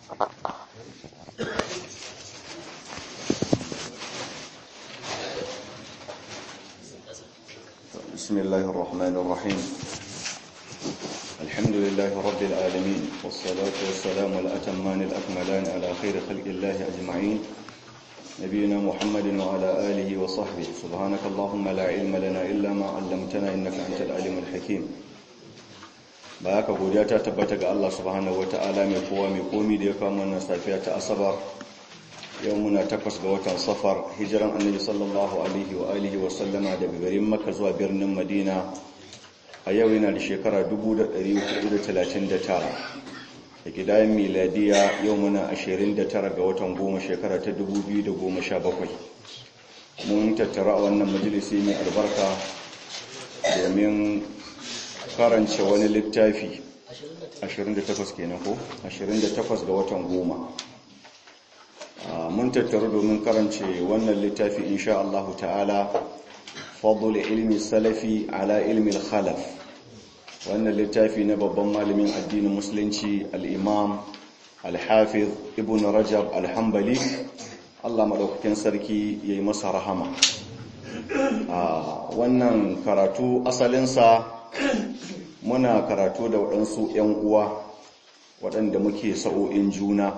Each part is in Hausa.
بسم الله الرحمن الرحيم الحمد لله رب العالمين والصلاة والسلام الأتمان الأكملان على خير خلق الله أجمعين نبينا محمد وعلى آله وصحبه سبحانك اللهم لا علم لنا إلا ما علمتنا إنك أنت العليم الحكيم baka godiya ta tabbata ga Allah subhanahu wataala mai kowa mai komi da ya kama wannan safiya ta asabar yau muna takwas ga watan safar hijiran annabi sallallahu alaihi wa alihi wa sallama daga garin makka zuwa birnin madina a yau yana da shekara 1439 da gidayen miladiya yau muna 29 ga watan goma shekara ta 2017 mun tattara a wannan majalisi mai albarka domin karance wani littafi 28 kenan ko 28 ga watan goma mun tattaru domin karance wannan littafi insha Allah ta'ala fadl ilmi salafi ala ilmi al-khalaf wannan littafi na babban malamin addinin musulunci al-imam al-hafiz ibn rajab al-hanbali Allah madaukakin sarki yayi masa rahama wannan karatu asalinsa muna karatu da waɗansu 'yan uwa waɗanda muke sa'o'in juna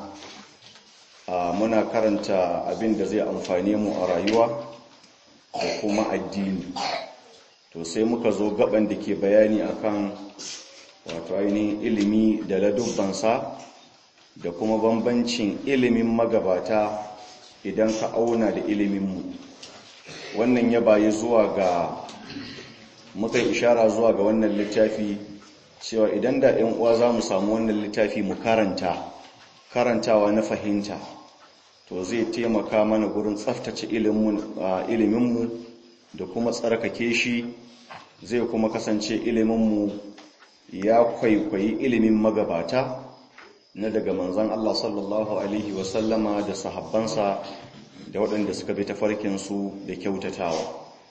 muna karanta abin da zai amfane mu a rayuwa da kuma addini to sai muka zo gaban da ke bayani akan wato ainihin ilimi da ladubbansa da kuma bambancin ilimin magabata idan ka auna da iliminmu wannan ya bayi zuwa ga muka ishara zuwa ga wannan littafi cewa idan da 'yan uwa za mu samu wannan littafi mu karanta karantawa na fahimta to zai taimaka mana gurin tsaftace iliminmu da kuma tsarkake shi zai kuma kasance iliminmu ya kwaikwayi ilimin magabata na daga manzan Allah sallallahu Alaihi wasallama da sahabbansa da waɗanda suka bi tafarkinsu da kyautatawa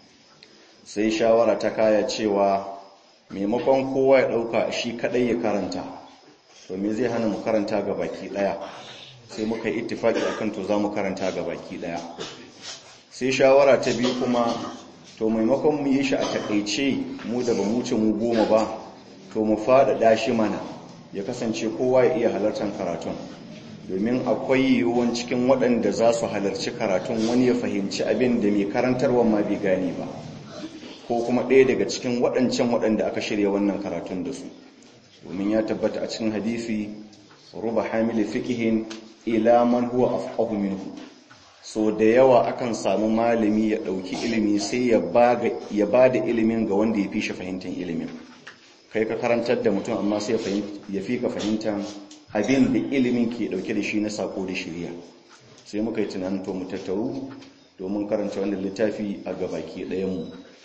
sai shawara ta kaya cewa maimakon kowa ya ɗauka shi kaɗai ya karanta to me zai hana mu karanta ga baki ɗaya sai muka yi ittifaki akan to za mu karanta ga baki ɗaya sai shawara ta biyu kuma to maimakon mu yi shi a taƙaice mu da ba mu ce mu goma ba to mu faɗaɗa shi mana ya kasance kowa ya iya halartar karatun domin akwai yiwuwan cikin waɗanda za su halarci karatun wani ya fahimci abin da mai karantarwa ma bai gane ba ko kuma ɗaya daga cikin waɗancan waɗanda aka shirya wannan karatun da su domin ya tabbata a cikin hadisi ruba hamili fikihin ila man huwa afqahu minhu so da yawa akan samu malami ya ɗauki ilimi sai ya ba da ilimin ga wanda ya fi shi fahimtar ilimin kai ka karantar da mutum amma sai ya fi ka fahimtar abin da ilimin ke ɗauke da shi na sako da shirya sai muka yi tunanin to mu tattaru domin karanta wannan littafi a gabaki ɗayanmu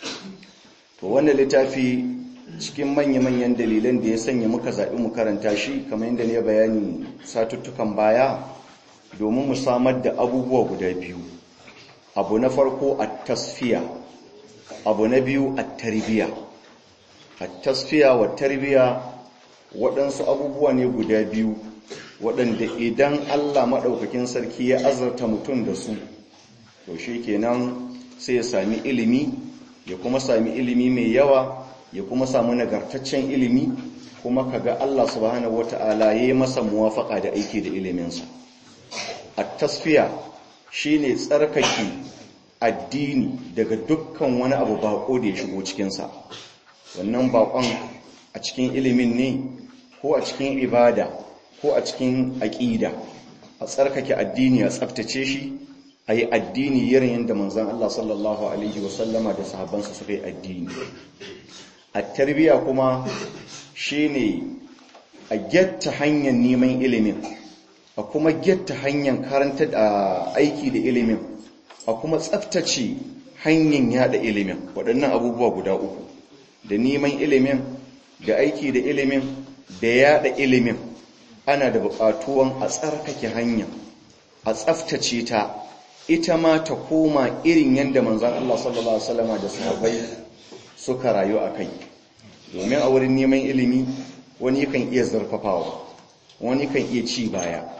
to wannan littafi cikin manya-manyan dalilan da ya sanya muka zaɓi mu karanta shi kamar yadda ne bayani satuttukan baya domin mu samar da abubuwa guda biyu abu na farko a tasfiya abu na biyu a tarbiya a tasfiya wa tarbiya waɗansu abubuwa ne guda biyu waɗanda idan allah maɗaukakin sarki ya azarta mutum da su to shi kenan sai ya sami ilimi ya kuma sami ilimi mai yawa ya kuma samu nagartaccen ilimi kuma kaga Allah subhanahu wata'ala yayi masa muwafaka da aiki da iliminsa at-tasfiya shine tsarkake addini daga dukkan wani abu bako da ya shigo cikin sa wannan bakon a cikin ilimin ne ko a cikin ibada ko a cikin aqida a tsarkake addini a tsaftace shi a yi addini irin yadda manzan Allah sallallahu Alaihi wasallama da sahabbansa suka yi addini a tarbiya kuma shi ne a getta hanyar neman ilimin a kuma getta hanyar karanta da aiki da ilimin a kuma tsaftace hanyar yada ilimin waɗannan abubuwa guda uku da neman ilimin da aiki da ilimin da yada ilimin ana da buƙatuwan a tsarkake hanya a tsaftace ta ita ma ta koma irin yadda manzan Allah sallallahu Alaihi wasallama da sahabai suka rayu a kai domin a wurin neman ilimi wani kan iya zarfafawa wani kan iya ci baya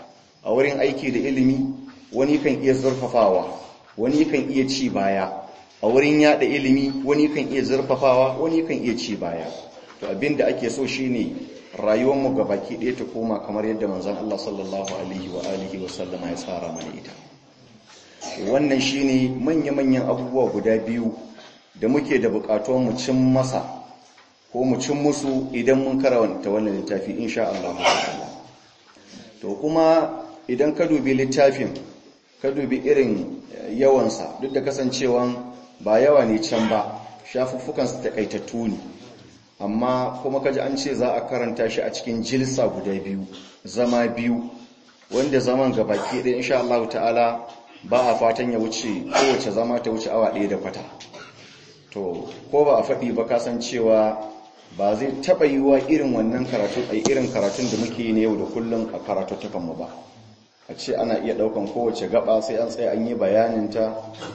a wurin aiki da ilimi wani kan iya zurfafawa wani kan iya ci baya a wurin yada ilimi wani kan iya zurfafawa wani kan iya ci baya to abinda ake so shine rayuwar mu gabaki ɗaya ta koma kamar yadda manzon Allah sallallahu alaihi wa alihi wa sallama ya tsara mana ita wannan shine manya-manyan abubuwa guda biyu da muke da bukatuwar mu cin masa ko mu cin musu idan mun karanta wannan littafi insha Allah to kuma idan ka dubi littafin ka dubi irin yawansa duk da kasancewan ba yawa ne can ba shafuffukan su takaitattu ne amma kuma kaji an ce za a karanta shi a cikin jilsa guda biyu zama biyu wanda zaman gabaki ɗaya insha Allah ta'ala ba a fatan ya wuce kowace zama ta wuce awa ɗaya da kwata to ko ba a faɗi ba kasancewa ba zai taɓa yi wa irin wannan karatu a irin karatun da muke ne yau da kullum a karatuttukanmu ba a ce ana iya ɗaukan kowace gaba sai an tsaye an yi bayaninta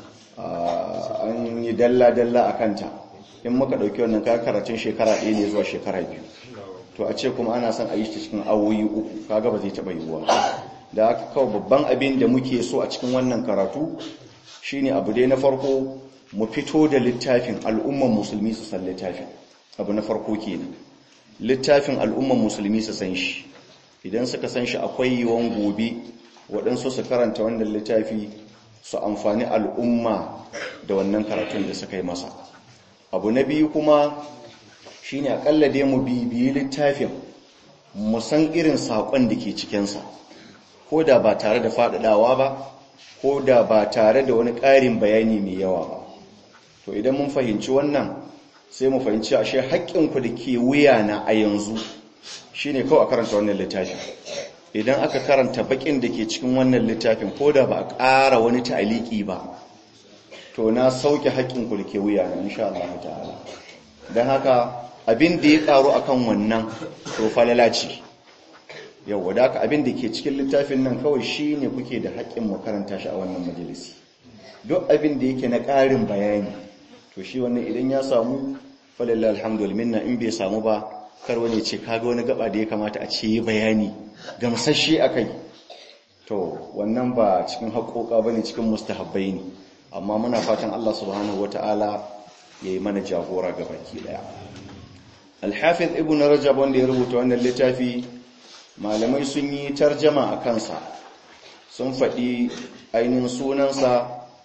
an yi dalla-dalla a kanta in muka ɗauki wannan karatun shekara ɗaya ne zuwa shekara biyu to a ce kuma ana son a yi cikin awoyi uku kaga ba zai taɓa yiwuwa da aka kawo babban abin da muke so a cikin wannan karatu shine abu dai na farko mu fito da littafin al'umman musulmi su san littafin abu na farko kenan littafin al'umman musulmi su san shi idan suka san shi akwai yiwon gobe waɗansu su karanta wannan littafi su amfani al'umma da wannan karatun da suka yi masa abu na biyu kuma shine akalla dai mu bibiyi littafin mu san irin saƙon da ke cikinsa ko da ba tare da faɗaɗawa ba ko da ba tare da wani ƙarin bayani mai yawa ba to idan mun fahimci wannan sai mu fahimci ashe haƙƙinku da ke wuya na a yanzu shine kawai a karanta wannan littafin idan aka karanta baƙin da ke cikin wannan littafin ko da ba a ƙara wani ta'aliki ba to na sauke haƙƙinku da ke wuya na insha Allah ta'ala don haka abin da ya ƙaru akan wannan to falala ce yau wadaka abin da ke cikin littafin nan kawai shi ne kuke da haƙƙin mu karanta shi a wannan majalisi duk abin da yake na ƙarin bayani to shi wannan idan ya samu falalla alhamdulillah minna in bai samu ba kar wani ce kaga wani gaba da ya kamata a ce yi bayani gamsashe akai to wannan ba cikin haƙoƙa bane cikin mustahabbai ne amma muna fatan Allah subhanahu wataala yayi mana jagora ga baki daya al-hafiz ibn rajab wanda ya rubuta wannan littafi malamai sun yi tarjama a kansa sun faɗi ainihin sunansa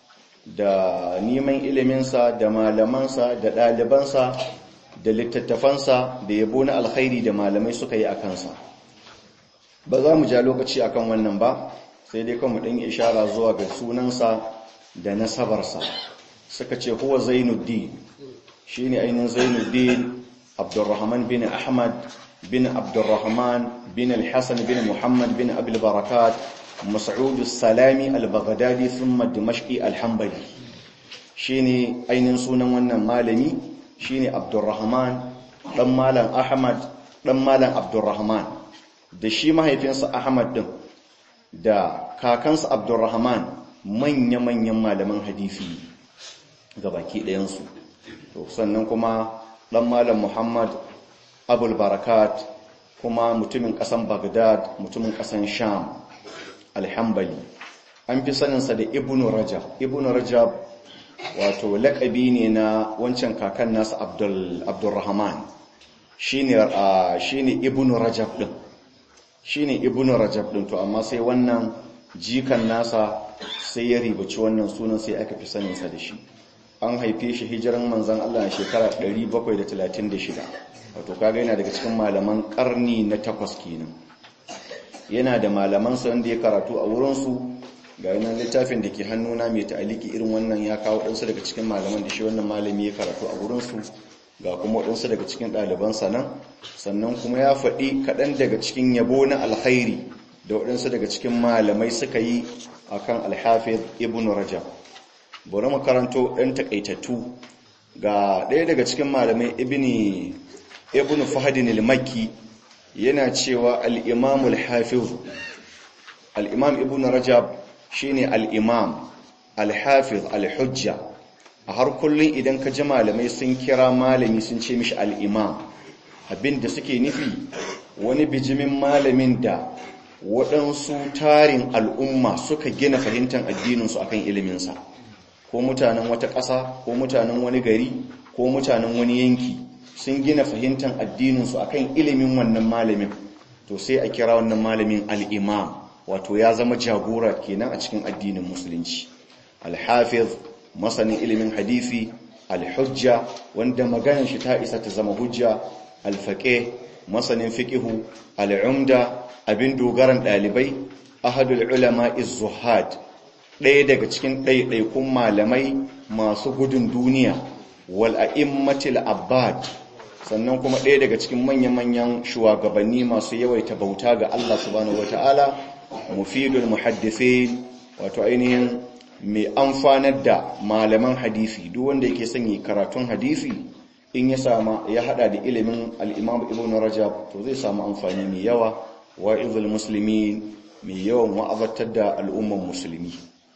da neman iliminsa da malamansa da ɗalibansa da littattafansa da yabo na alkhairi da malamai suka yi a kansa ba za mu ja lokaci akan wannan ba sai dai kan mu ɗan ishara zuwa ga sunansa da nasabarsa suka ce huwa zainuddin shi ne ainihin zainuddin abdurrahman bin ahmad bin abdurrahman bin al-hassan bin muhammad bin abil barakat mas'ud salami al-baghdadi thumma dimashqi al-hanbali shine ainihin sunan wannan malami shine abdurrahman dan malam ahmad dan malam abdurrahman da shi mahaifinsa ahmad din da kakansa abdurrahman manya-manyan malaman hadisi gabaki ɗayansu to sannan kuma dan malam muhammad abul barakat kuma mutumin ƙasan baghdad mutumin ƙasan sham alhambali an fi saninsa da ibnu rajab ibnu rajab wato laƙabi ne na wancan kakan nasa abdulrahman shine shine ibnu rajab din shine ibnu rajab din to amma sai wannan jikan nasa sai ya ribaci wannan sunan sai aka fi saninsa da shi an haife shi hijiran manzon Allah a shekara 736 wato kaga yana daga cikin malaman karni na takwas kenan yana da malamansa wanda ya karatu a wurinsu ga yanar littafin da ke hannuna mai ta'aliki irin wannan ya kawo ɗansu daga cikin malaman da shi wannan malami ya karatu a wurinsu ga kuma waɗansu daga cikin ɗalibansa nan sannan kuma ya faɗi kaɗan daga cikin yabo na alkhairi da waɗansu daga cikin malamai suka yi a kan alhafiz ibn rajab bari mu karanto ɗan taƙaitattu ga ɗaya daga cikin malamai ibn fahadin al-makki yana cewa al'imamul hafiz al'imam ibn rajab shi ne al'imam al-hafiz al-hujja a har kullum idan ka ji malamai sun kira malami sun ce mishi al'imam abinda suke nufi wani bijimin malamin da waɗansu tarin al'umma suka gina fahimtar addininsu akan iliminsa ko mutanen wata ƙasa ko mutanen wani gari ko mutanen wani yanki sun gina fahimtar addininsu akan ilimin wannan malamin to sai a kira wannan malamin al'imam wato ya zama jagora kenan a cikin addinin musulunci alhafiz masanin ilimin hadisi alhujja wanda maganar shi ta isa ta zama hujja alfaƙe masanin fiƙihu al'umda abin dogaran ɗalibai ahadul ulama zuhad ɗaya daga cikin ɗaiɗaikun malamai masu gudun duniya wal a'immatil abbad sannan kuma ɗaya daga cikin manya-manyan shugabanni masu yawaita bauta ga Allah subhanahu wata'ala mufidul muhaddithin wato ainihin mai amfanar da malaman hadisi duk wanda yake sanya karatun hadisi in ya sama ya hada da ilimin al-Imam Ibn Rajab to zai samu amfani mai yawa wa'izul muslimin mai yawan wa'azatar da al'umman musulmi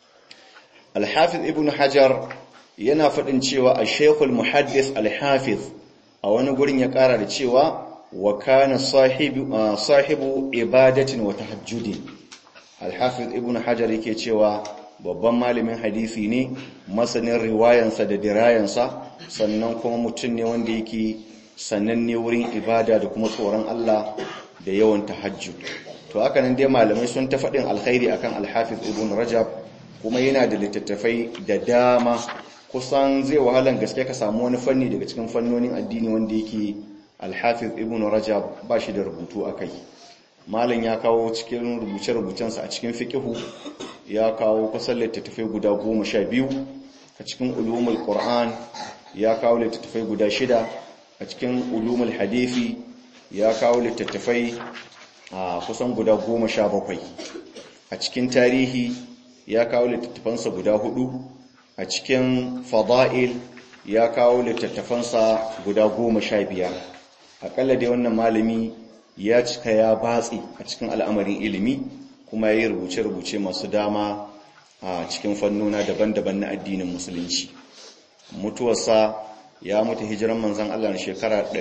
al-Hafiz Ibn Hajar yana faɗin cewa al-Sheikh al-Muhaddis al-Hafiz a wani gurin ya ƙara da cewa wa kana sahibu sahibu ibadatin wa tahajjudin al-Hafiz Ibn Hajar yake cewa babban malamin hadisi ne masanin riwayansa da dirayansa sannan kuma mutum ne wanda yake sananne wurin ibada da kuma tsoron Allah da yawan tahajjud to haka nan dai malamai sun ta faɗin alkhairi akan al-Hafiz Ibn Rajab kuma yana da littattafai da dama kusan zai wahalan gaske ka samu wani fanni daga cikin fannonin addini wanda yake al-Hafiz Ibn Rajab ba shi da rubutu akai malam ya kawo cikin rubuce-rubucensa a cikin fiqihu ya kawo kusan littattafai guda goma sha biyu a cikin ulumul qur'an ya kawo littattafai guda shida a cikin ulumul hadithi ya kawo littattafai a kusan guda goma sha bakwai a cikin tarihi ya kawo littattafansa guda hudu a cikin fada'il ya kawo littattafansa guda goma sha biyar akalla dai wannan malami ya cika ya batsi a cikin al'amarin ilimi kuma ya yi rubuce-rubuce masu dama a cikin fannona daban-daban na addinin musulunci mutuwarsa ya mutu hijiran manzan Allah na shekara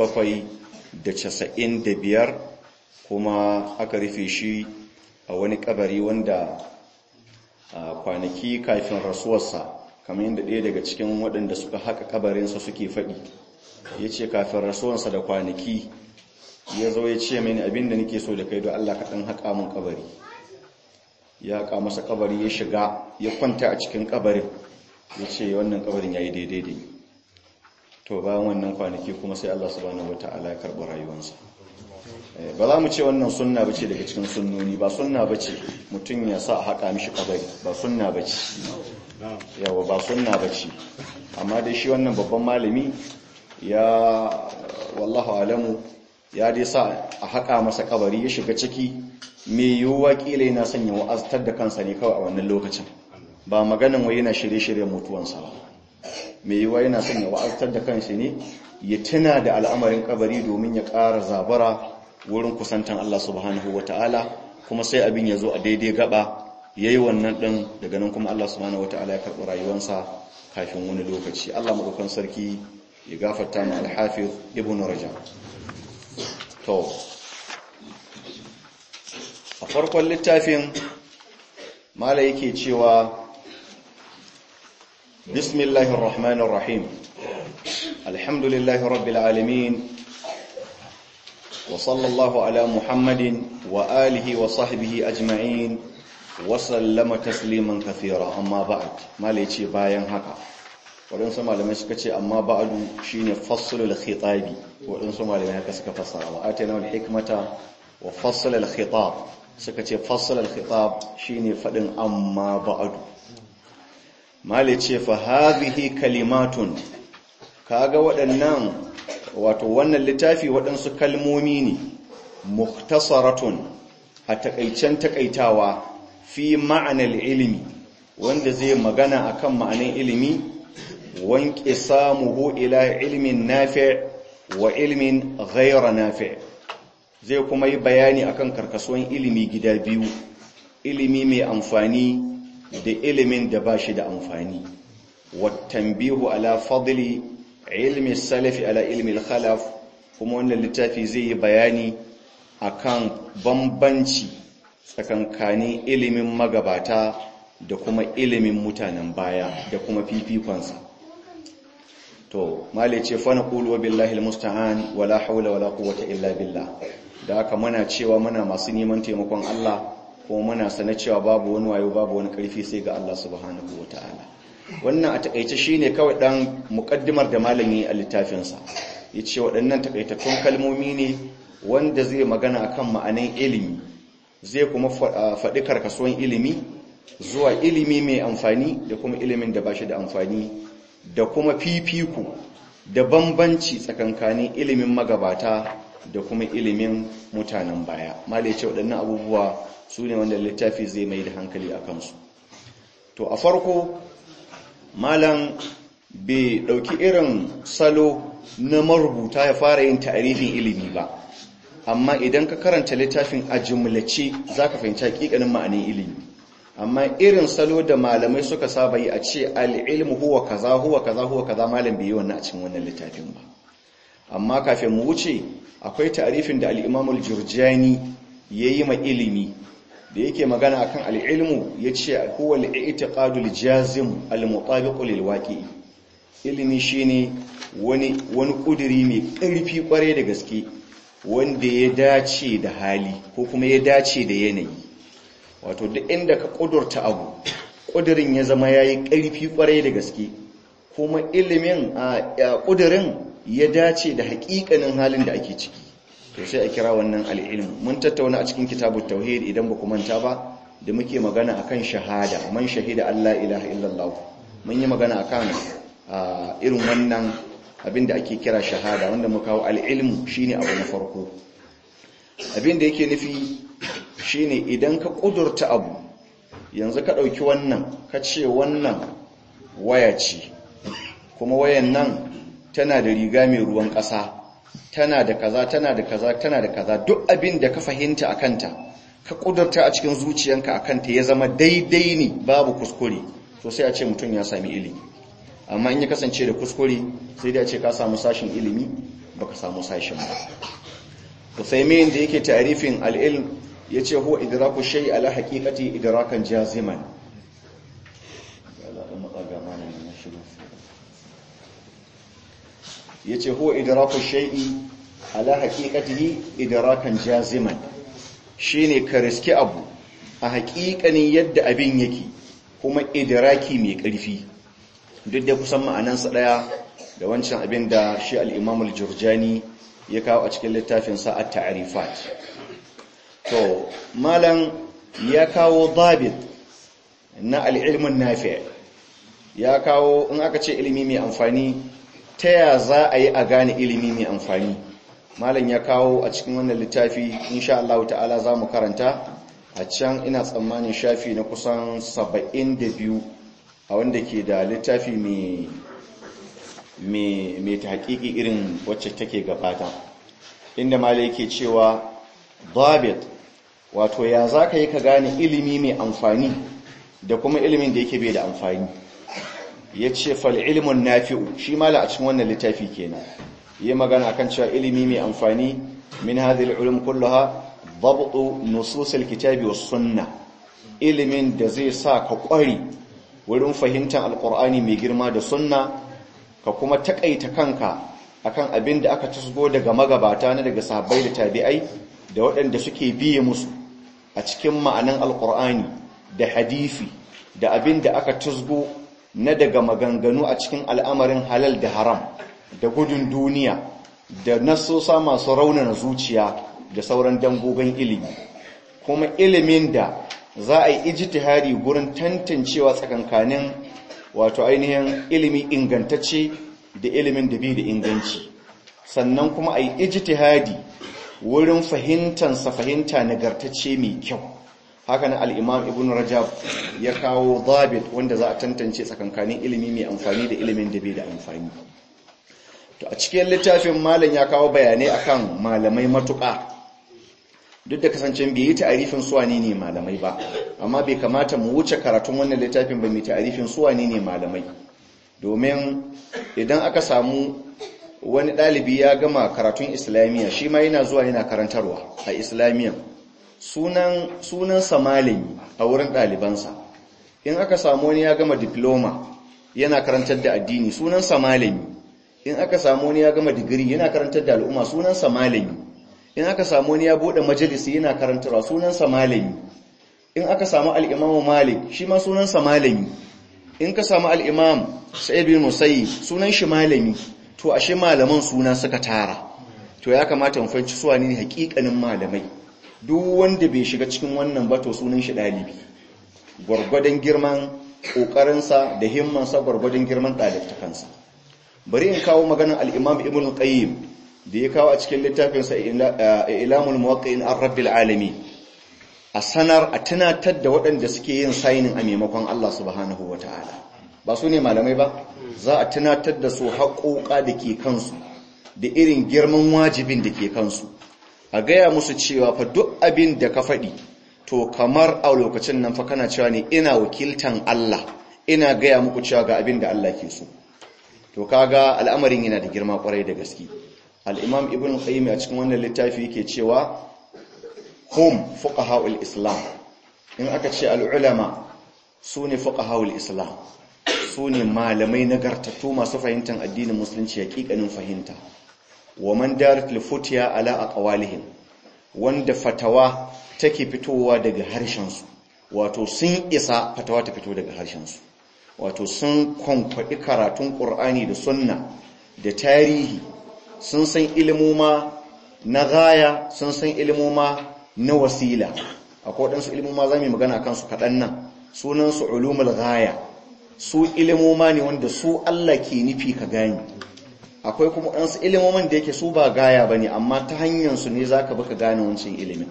795 kuma aka rufe shi a wani kabari wanda kwanaki kafin rasuwarsa kamar yadda ɗaya daga cikin waɗanda suka haka kabarinsa suke faɗi ya ce kafin rasuwarsa da kwanaki ya zo ya ce mini abinda nake so da kai don Allah kaɗan haƙa mun kabari ya haƙa masa kabari ya shiga ya kwanta a cikin kabarin ya ce wannan kabarin ya yi daidai da to bayan wannan kwanaki kuma sai Allah subhanahu wata'ala ya karɓi rayuwarsa ba za mu ce wannan sunna bace daga cikin sunnoni ba sunna bace mutum ya sa a haƙa mishi kabari ba sunna bace yawa ba sunna bace amma dai shi wannan babban malami ya wallahu alamu ya dai sa a haƙa masa kabari ya shiga ciki mai yiwuwa ƙila yana sanya wa'aztar da kansa ne kawai a wannan lokacin ba maganin wai yana shirye-shiryen mutuwansa ba mai yiwuwa yana sanya wa'aztar da kansa ne ya tuna da al'amarin kabari domin ya ƙara zabara wurin kusantan Allah subhanahu wa ta'ala kuma sai abin ya zo a daidai gaba ya yi wannan ɗin daga nan kuma Allah subhanahu wa ta'ala ya karɓi rayuwansa kafin wani lokaci Allah maɗaukan sarki ya gafarta ma alhafiz ibn rajab to a farkon littafin mala yake cewa bismillahir rahmanir rahim alhamdulillahi rabbil alamin wa sallallahu ala muhammadin wa alihi wa sahbihi ajma'in wa sallama tasliman kathira amma ba'd mala yace bayan haka waɗansu malamai suka ce amma ba'adu shine fassulul khitabi waɗansu malamai haka suka fassara wa atana wal hikmata wa fassulul khitab suka ce fassulul khitab shine fadin amma ba'adu mali ce fa hadhihi kalimatun kaga waɗannan wato wannan littafi waɗansu kalmomi ne mukhtasaratun a takaicen takaitawa fi ma'anar ilimi wanda zai magana akan ma'anar ilimi wanke samuhu ila ilmin nafi' wa ilmin ghayra nafi' zai kuma yi bayani akan karkasuwan ilimi gida biyu ilimi mai amfani da ilimin da ba shi da amfani wattanbihu ala fadli ilmi salafi ala ilmi khalaf kuma wannan littafi zai yi bayani akan bambanci tsakankanin ilimin magabata da kuma ilimin mutanen baya da kuma fifikonsa to male ce fa naqulu wa billahi almusta'an wala hawla wala quwwata illa billah da haka muna cewa muna masu neman taimakon Allah kuma muna sana cewa babu wani wayo babu wani karfi sai ga Allah subhanahu wataala wannan a takeice shine kawai dan muqaddimar da malami a littafin sa yace waɗannan takaitattun kalmomi ne wanda zai magana akan ma'anan ilimi zai kuma faɗi karkasuwan ilimi zuwa ilimi mai amfani da kuma ilimin da bashi da amfani da kuma fifiku da bambanci tsakankanin ilimin magabata da kuma ilimin mutanen baya malai ce waɗannan abubuwa su ne wanda littafi zai mai da hankali a kansu to a farko malam bai ɗauki irin salo na marubuta ya fara yin ta'arifin ilimi ba amma idan ka karanta littafin a jumlace za ka fahimci hakikanin ma'anin ilimi amma irin salo da malamai suka saba yi a ce al'ilmu huwa kaza huwa kaza huwa kaza malam bai yi wannan a cikin wannan littafin ba amma kafin mu wuce akwai ta'arifin da al-Imam al-Jurjani yayi ma ilimi da yake magana akan al-ilmu yace huwa al-i'tiqadu al-jazim al-mutabiq lil-waqi'i ilimi shine wani wani kuduri mai ƙarfi kware da gaske wanda ya dace da hali ko kuma ya dace da yanayi wato duk inda ka kudurta abu kudurin ya zama yayi ƙarfi kware da gaske kuma ilimin a kudurin ya dace da haƙiƙanin halin da ake ciki to sai a kira wannan al'ilm mun tattauna a cikin kitabut tauhid idan ba ku manta ba da muke magana akan shahada man shahida Allah ilaha illallah mun yi magana akan irin wannan abin da ake kira shahada wanda muka kawo al'ilmu shine abu na farko abin da yake nufi shine idan ka kudurta abu yanzu ka ɗauki wannan ka ce wannan waya ce kuma wayan nan tana da riga mai ruwan ƙasa tana da kaza tana da kaza tana da kaza duk abin da ka fahimta a kanta ka kudurta a cikin zuciyanka a kanta ya zama daidai ne babu kuskure to sai a ce mutum ya sami ilimi amma in ya kasance da kuskure sai dai a ce ka samu sashin ilimi baka samu sashin ba Uthaymin da yake ta'rifin al-ilm yace huwa idraku shay ala haqiqati idrakan jaziman yace huwa idraku shay'i ala haqiqatihi idrakan jaziman shine ka riski abu a haƙiƙanin yadda abin yake kuma idraki mai ƙarfi duk da kusan ma'anansa ɗaya da wancan abin da shi al-Imam al-Jurjani ya kawo a cikin littafin sa at-ta'rifat to malam ya kawo dabit na al-ilm an-nafi' ya kawo in aka ce ilimi mai amfani ta ya za a yi a gane ilimi mai amfani malam ya kawo a cikin wannan littafi insha Allah ta'ala za mu karanta a can ina tsammanin shafi na kusan 72 a wanda ke da littafi mai ta haƙiƙi irin wacce take gabata inda malam yake cewa dabit wato ya za ka yi ka gane ilimi mai amfani da kuma ilimin da yake bai da amfani ya ce fal'ilmun nafi'u shi mala a cikin wannan littafi kenan yi magana kan cewa ilimi mai amfani min hadhihi al kullaha dabtu nusus al-kitabi was sunna ilimin da zai sa ka kwari wurin fahimtar alqur'ani mai girma da sunna ka kuma takaita kanka akan abin da aka tusgo daga magabata na daga sahabbai da tabi'ai da waɗanda suke biye musu a cikin ma'anan alqur'ani da hadisi da abin da aka tusgo na daga maganganu a cikin al'amarin halal da haram da gudun duniya da nasosa masu raunana zuciya da sauran dangogin ilimi kuma ilimin da za a yi ijtihadi gurin tantancewa tsakankanin wato ainihin ilimi ingantacce da ilimin da bi da inganci sannan kuma a yi ijtihadi wurin fahimtansa fahimta nagartacce mai kyau haka na al'imam ibn rajab ya kawo zabit wanda za a tantance tsakankanin ilimi mai amfani da ilimin da bai da amfani to a cikin littafin malam ya kawo bayanai akan malamai matuƙa duk da kasancen bai yi ta'arifin suwani ne malamai ba amma bai kamata mu wuce karatun wannan littafin ba mai ta'arifin suwani ne malamai domin idan aka samu wani ɗalibi ya gama karatun islamiyya shi ma yana zuwa yana karantarwa a islamiyya sunan sunansa malami a wurin ɗalibansa in aka samu wani ya gama diploma yana karantar da addini sunansa malami in aka samu wani ya gama digiri yana karantar da al'umma sunansa malami in aka samu wani ya bude majalisi yana karantarwa sunansa malami in aka samu al-imamu malik shi ma sunansa malami in ka samu al-imam sa'id bin musayyib sunan shi malami to ashe malaman suna suka tara to ya kamata mu fahimci su ne hakikanin malamai duk wanda bai shiga cikin wannan ba to sunan shi dalibi gwargwadon girman kokarinsa da himmansa gwargwadon girman ɗalibtakansa bari in kawo maganar al-imam ibn qayyim da ya kawo a cikin littafinsa ilamul muwaqqi'in ar-rabbil alamin a sanar a tunatar da waɗanda suke yin sainin a maimakon Allah subhanahu wataala ba su ne malamai ba za a tunatar da su haƙoƙa da ke kansu da irin girman wajibin da ke kansu a gaya musu cewa fa duk abin da ka faɗi to kamar a lokacin nan fa kana cewa ne ina wakiltan Allah ina gaya muku cewa ga abin da Allah ke so to kaga al'amarin yana da girma kwarai da gaske al'imam ibn qayyim a cikin wannan littafi yake cewa hum fuqaha'ul islam in aka ce al'ulama su ne fuqaha'ul islam su ne malamai nagartattu masu fahimtar addinin musulunci hakikanin fahimta wa man darat lifutiya ala aqwalihim wanda fatawa take fitowa daga harshen su wato sun isa fatawa ta fito daga harshen su wato sun kwankwaɗi karatun ƙur'ani da sunna da tarihi sun san ilimoma na gaya sun san ilimoma na wasila akwai waɗansu ilimoma za mu magana kansu kaɗan nan sunansu ulumul gaya su ilimoma ne wanda su Allah ke nufi ka gani akwai kuma waɗansu ilimoman da yake su ba gaya ba ne amma ta hanyarsu ne za ka baka gane wancan ilimin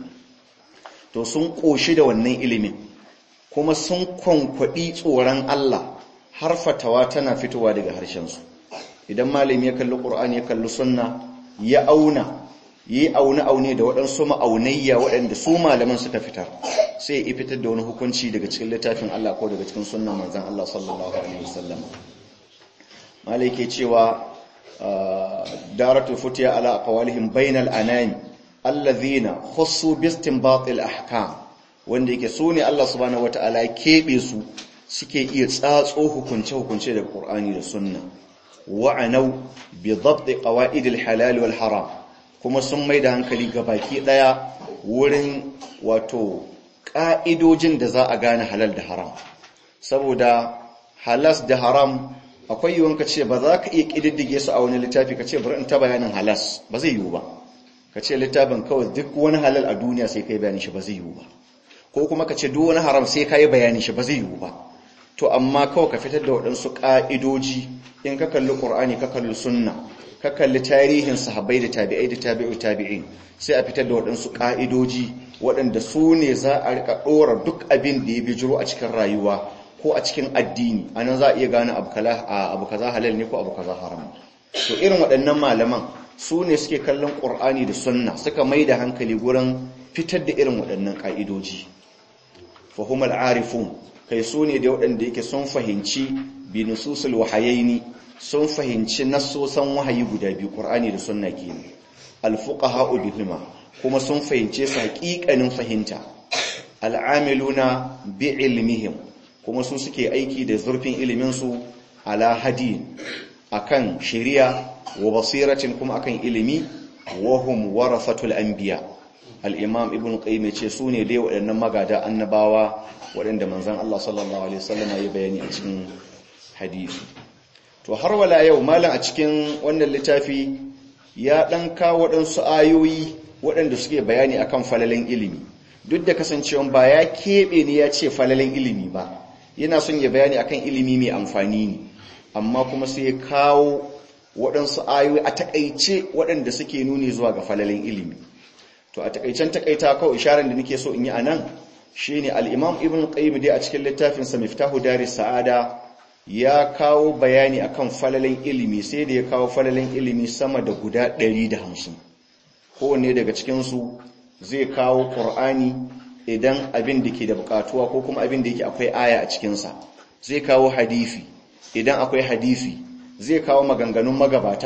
to sun ƙoshi da wannan ilimin kuma sun kwankwaɗi tsoron Allah har fatawa tana fitowa daga harshensu idan malami ya kalli ƙur'ani ya kalli sunna ya auna yi aune-aune da waɗansu ma'aunayya waɗanda su malaman suka fitar sai ya fitar da wani hukunci daga cikin littafin Allah ko daga cikin sunnan manzan Allah sallallahu alaihi wasallam malai ke cewa daratu futiya ala aqwalihim bainal anami allazina khussu bi istinbatil ahkam wanda yake so ne Allah subhanahu wataala ya kebe su suke iya tsatso hukunce-hukunce da Qur'ani da Sunna wa'anau bi dhabt qawaid al-halal wal haram kuma sun mai da hankali ga baki daya wurin wato ka'idojin da za a gane halal da haram saboda halas da haram akwai yiwuwan ka ce ba za ka iya kididdige su a wani littafi ka ce bari in ta bayanin halas ba zai yiwu ba ka ce littafin kawai duk wani halal a duniya sai kai bayanin shi ba zai yiwu ba ko kuma ka ce duk wani haram sai ka yi bayanin shi ba zai yiwu ba to amma kawai ka fitar da waɗansu ƙa'idoji in ka kalli ƙur'ani ka kalli sunna ka kalli tarihin sahabbai da tabi'ai da tabi'u tabi'in sai a fitar da waɗansu ƙa'idoji waɗanda su ne za a rika ɗora duk abin da ya bijiro a cikin rayuwa ko a cikin addini a nan za a iya gane abu kaza halal ne ko abu kaza haram to irin waɗannan malaman su ne suke kallon ƙur'ani da sunna suka mai da hankali gurin fitar da irin waɗannan ƙa'idoji fahimar arifun kai su ne da waɗanda yake sun fahimci bi nususul wahayaini sun fahimci nassosan wahayi guda biyu Qur'ani da sunna kenan al-fuqaha bihima kuma sun fahimce su haƙiƙanin fahimta al'amiluna bi ilmihim kuma su suke aiki da zurfin ilimin su ala hadin akan shari'a wa basiratin kuma akan ilimi wa hum warasatul anbiya al-imam ibn qayyim ce su ne dai waɗannan magada annabawa waɗanda manzan Allah sallallahu Alaihi wasallam ya bayani a cikin hadisi. To har wala yau malam a cikin wannan littafi ya ɗan kawo waɗansu ayoyi waɗanda suke bayani akan falalin ilimi. Duk da kasancewan ba ya keɓe ne ya ce falalin ilimi ba, yana son ya bayani akan ilimi mai amfani ne, amma kuma sai ya kawo waɗansu ayoyi a taƙaice waɗanda suke nuni zuwa ga falalin ilimi. To a taƙaicen taƙaita kawai isharar da nake so in yi a nan, shi ne al'imam ibn qayyim dai a cikin littafinsa miftahu dari sa'ada ya kawo bayani akan falalin ilimi sai da ya kawo falalin ilimi sama da guda 150 kowanne daga cikinsu zai kawo ƙur'ani idan abin da ke da buƙatuwa ko kuma abin da yake akwai aya a cikinsa zai kawo hadisi idan akwai hadisi zai kawo maganganun magabata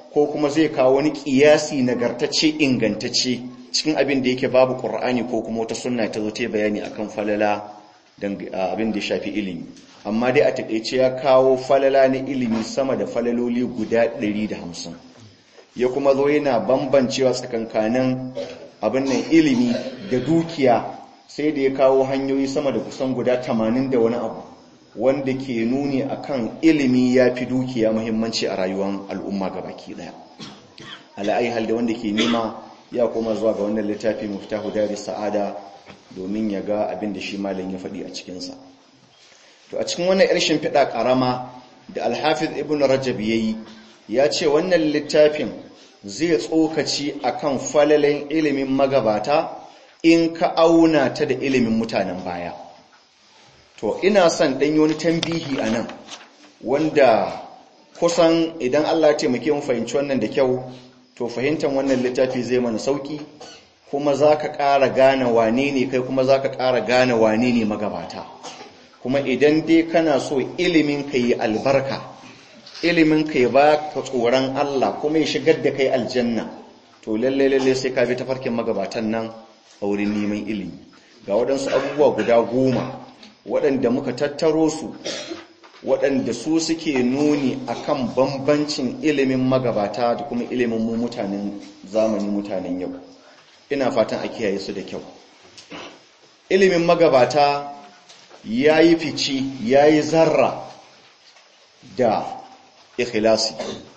ko kuma zai kawo wani kiyasi nagartacce ingantacce cikin abin da yake babu qur'ani ko kuma wata sunna ta zo ta bayani akan falala dan abin da ya shafi ilimi amma dai a takeice ya kawo falala na ilimi sama da falaloli guda 150 ya kuma zo yana bambancewa tsakankanin abin nan ilimi da dukiya sai da ya kawo hanyoyi sama da kusan guda 80 da wani abu wanda ke nuni akan ilimi ya fi dukiya muhimmanci a rayuwar al'umma gabaki daya ala'ai hal da wanda ke nema ya koma zuwa ga wannan littafi muftahu dari sa'ada domin ya ga abin da shi malam ya faɗi a cikinsa to a cikin wannan yar shimfiɗa ƙarama da alhafiz ibn rajab ya yi ya ce wannan littafin zai tsokaci akan falalen ilimin magabata in ka auna ta da ilimin mutanen baya to ina son ɗanyi wani tambihi a nan wanda kusan idan Allah taimake mu fahimci wannan da kyau to fahimtar wannan littafi zai mana sauki kuma za ka ƙara gane wane ne kai kuma za ka ƙara gane wane ne magabata kuma idan dai kana so ilimin ka yi albarka ilimin ka yi ba ka tsoron Allah kuma ya shigar da kai aljanna to lalle lalle sai ka bi tafarkin magabatan nan a wurin neman ilimi ga waɗansu abubuwa guda goma waɗanda muka tattaro su waɗanda su suke nuni akan bambancin ilimin magabata da kuma ilimin mu mutanen zamani mutanen yau ina fatan a kiyaye su da kyau ilimin magabata ya yi fici ya yi zarra da ikhlasi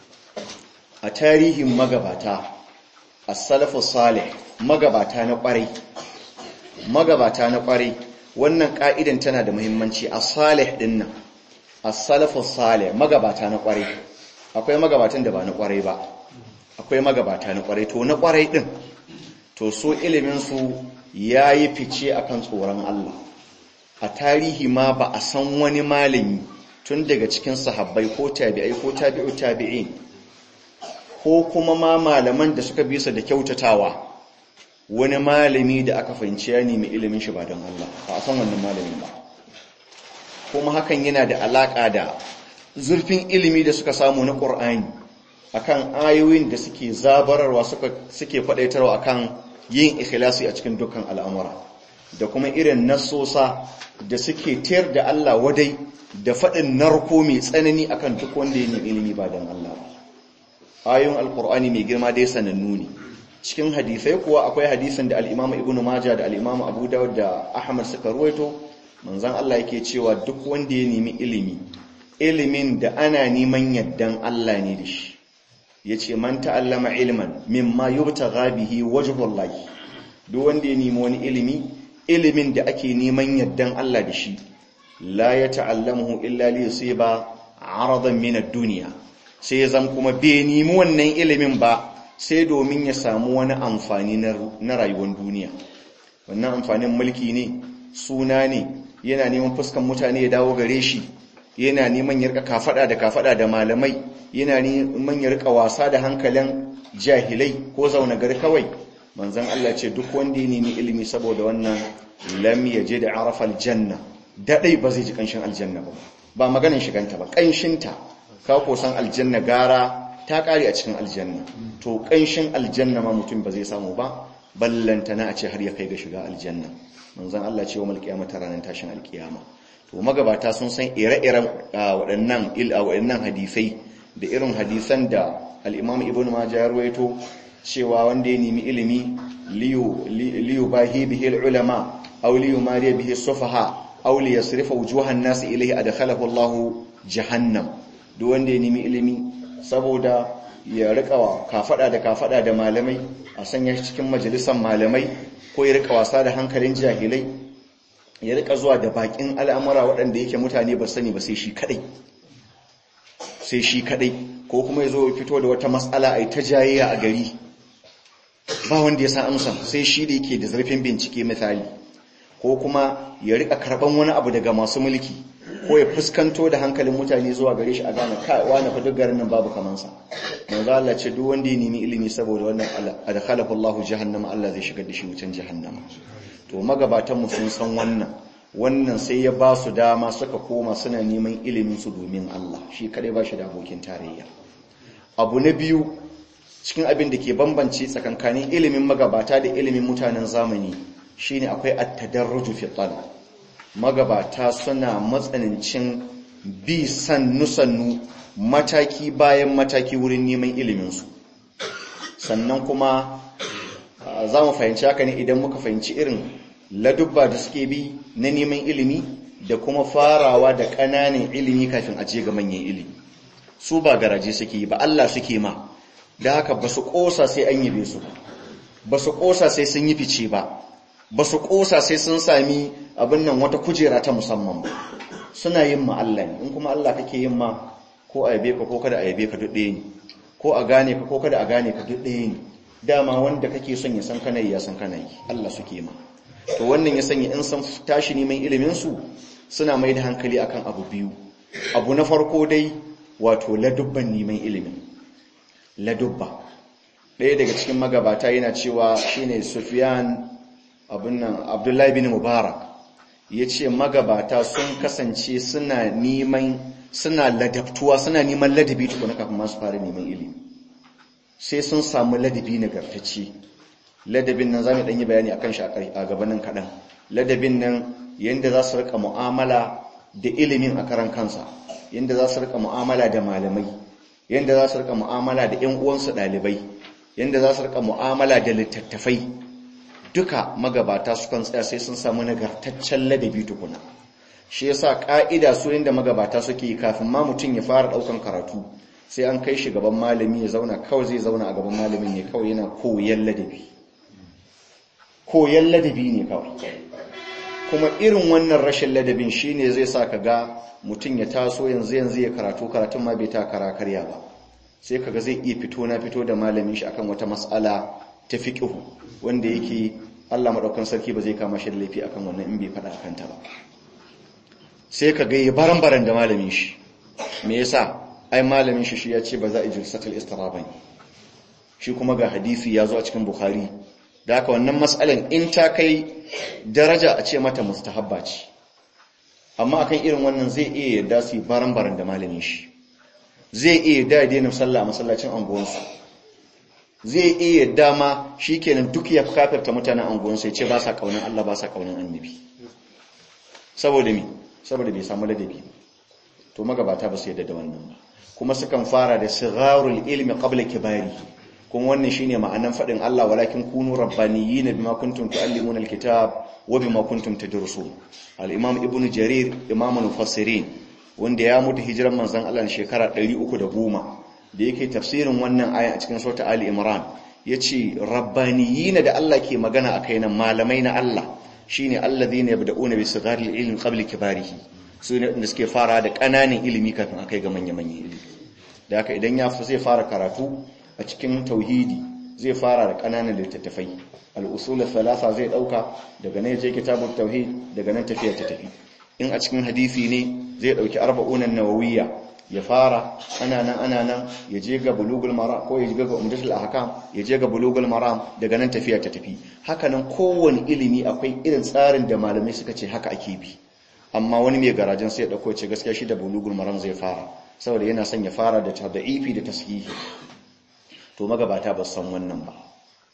a tarihin magabata a salafu salih magabata na ƙwarai magabata na ƙwarai wannan ƙa'idan tana da muhimmanci a salih ɗin nan a salafu salih magabata na ƙwarai akwai magabatan da ba na ƙwarai ba akwai magabata na ƙwarai to na ƙwarai ɗin to so iliminsu ya yi fice akan tsoron Allah a tarihi ma ba a san wani malami tun daga cikin sahabbai ko tabi'ai ko tabi'u tabi'in ko kuma ma malaman da suka bisa da kyautatawa wani malami da aka fahimci ya nemi ilimin shi ba don Allah ba a san wannan malamin ba kuma hakan yana da alaka da zurfin ilimi da suka samu na Qur'ani akan ayoyin da suke zabararwa suke faɗaitarwa akan yin ikhlasi a cikin dukkan al'amura da kuma irin nasosa da suke tayar da Allah wadai da faɗin narko mai tsanani akan duk wanda ya nemi ilimi ba don Allah ba ayoyin alkur'ani mai girma dai sanannu ne cikin hadisai kuwa akwai hadisin da al-Imam Ibn Majah da al-Imam Abu Dawud da Ahmad suka ruwaito manzon Allah yake cewa duk wanda ya nemi ilimi ilimin da ana neman yaddan Allah ne da shi yace man ta'allama ilman mimma yubtagha bihi wajhullahi duk wanda ya nemi wani ilimi ilimin da ake neman yaddan Allah da shi la ya ta'allamuhu illa li yusiba aradan min ad-dunya sai zan kuma bai nemi wannan ilimin ba sai domin ya samu wani amfani na rayuwar duniya wannan amfanin mulki ne suna ne yana neman fuskan mutane ya dawo gare shi yana neman ya rika kafada da kafada da malamai yana neman ya rika wasa da hankalin jahilai ko zauna gari kawai manzon Allah ce duk wanda ya nemi ilimi saboda wannan lam yaje da arafal janna dadai ba zai ji kanshin aljanna ba ba maganin shiganta ba kanshinta ka ko san aljanna gara ta kare a cikin aljanna to kanshin aljanna ma mutum ba zai samu ba ballanta na a ce har ya kai ga shiga aljanna manzon Allah ce wa mal qiyamata ranar tashin alkiyama to magabata sun san ire-iren waɗannan il waɗannan hadisai da irin hadisan da al-Imam Ibn Majah ya rawaito cewa wanda ya nemi ilimi liyu liyu bahi bihi al-ulama aw liyu mariya bihi sufaha aw li yasrifa wujuhan nas ilayhi adkhalahu Allah jahannam duk wanda ya nemi ilimi saboda ya rika kafada da kafada da malamai a sanya shi cikin majalisan malamai ko ya rika wasa da hankalin jahilai ya rika zuwa da bakin al'amura waɗanda yake mutane ba sani ba sai shi kadai sai shi kadai ko kuma ya zo ya fito da wata matsala a ta jayayya a gari ba wanda ya san amsa sai shi da yake da zarfin bincike misali ko kuma ya rika karban wani abu daga masu mulki ko ya fuskanto da hankalin mutane zuwa gare shi a gane kai wani fa duk garin nan babu kaman sa manzo Allah ce duk wanda ya nemi ilimi saboda wannan adkhalahu Allah jahannama Allah zai shigar da shi wucin jahannama to magabatan mu sun san wannan wannan sai ya ba su dama suka koma suna neman ilimin su domin Allah shi kadai ba shi da abokin tarayya abu na biyu cikin abin da ke bambance tsakankanin ilimin magabata da ilimin mutanen zamani shine akwai at-tadarruju fi talab magabata suna matsanancin bi sannu sannu mataki bayan mataki wurin neman iliminsu sannan kuma za mu fahimci haka ne idan muka fahimci irin ladubba da suke bi na neman ilimi da kuma farawa da ƙananan ilimi kafin a je ga manyan ilimi su ba garaje suke yi ba Allah suke ma da haka ba su ƙosa sai an yabe su ba su ƙosa sai sun yi fice ba ba su ƙosa sai sun sami abin nan wata kujera ta musamman ba suna yin ma Allah ne in kuma Allah kake yin ma ko a yabe ka ko kada a yabe ka duk ɗaya ne ko a gane ka ko kada a gane ka duk ɗaya ne dama wanda kake son ya san kana yi ya san kana yi Allah suke ma to wannan ya sanya in san tashi neman ilimin su suna mai da hankali akan abu biyu abu na farko dai wato ladubban neman ilimin ladubba ɗaya daga cikin magabata yana cewa shine Sufyan abin nan Abdullahi bin Mubarak yace magabata sun kasance suna neman suna ladabtuwa suna neman ladabi tukuna kafin masu fara neman ilimi sai sun samu ladabi nagartacce ladabin nan zamu dan yi bayani akan shi a gabanin kadan ladabin nan yanda za su rika mu'amala da ilimin a karan kansa yanda za su rika mu'amala da malamai yanda za su rika mu'amala da ƴan uwansu dalibai yanda za su rika mu'amala da littattafai duka magabata su kan tsaya sai sun samu nagartaccen ladabi tukuna shi yasa ka'ida su inda magabata suke yi kafin ma mutum ya fara daukan karatu sai an kai shi gaban malami ya zauna kawai zai zauna a gaban malamin ne kawai yana koyan ladabi koyan ladabi ne kawai kuma irin wannan rashin ladabin shine zai sa ka ga mutum ya taso yanzu yanzu ya karatu karatun ma bai ta kara karya ba sai kaga zai iya fito na fito da malamin shi akan wata mas'ala ta fiqh wanda yake Allah madaukan sarki ba zai kama shi da laifi akan wannan in bai faɗa akan ta ba sai ka ga yi baran-baran da malamin shi me yasa ai malamin shi shi ya ce ba za a jilsatul istira bane shi kuma ga hadisi ya zo a cikin bukhari da haka wannan matsalan in ta kai daraja a ce mata mustahabba ce amma akan irin wannan zai iya yarda su yi baran-baran da malamin shi zai iya yarda ya daina sallah a masallacin anguwansu zai iya yarda ma shikenan duk ya kafirta mutanen anguwansu ya ce ba sa kaunan Allah ba sa kaunan annabi saboda me saboda bai samu ladabi to magabata ba su yadda da wannan ba kuma sukan fara da sigharul ilmi qabla kibari kuma wannan shine ma'anan fadin Allah walakin kunu rabbaniyina bima kuntum tuallimuna alkitab wa bima kuntum tadrusun al-imam ibnu jarir imam mufassirin wanda ya mutu hijiran manzon Allah shekara 310 da yake tafsirin wannan aya a cikin sura ali imran yace rabbaniyina da Allah ke magana akai nan malamai na Allah shine alladhina yabda'una bi sigharil ilmi qabla kibarihi su ne da suke fara da ƙananan ilimi kafin akai ga manya-manyan ilimi da haka idan ya fi zai fara karatu a cikin tauhidi zai fara da ƙananan littattafai al-usul thalatha zai dauka daga nan je kitabut tauhid daga nan tafiya ta tafi in a cikin hadisi ne zai dauki arba'un an-nawawiyya ya fara ana nan ana nan ya je ga bulugul maram ko ya je ga umdatul ahkam ya je ga bulugul maram daga nan tafiya ta tafi haka nan kowane ilimi akwai irin tsarin da malamai suka ce haka ake bi amma wani mai garajen sai ya dauko ce gaskiya shi da bulugul maram zai fara saboda yana son ya fara da tadaifi da tashihi to magabata ba san wannan ba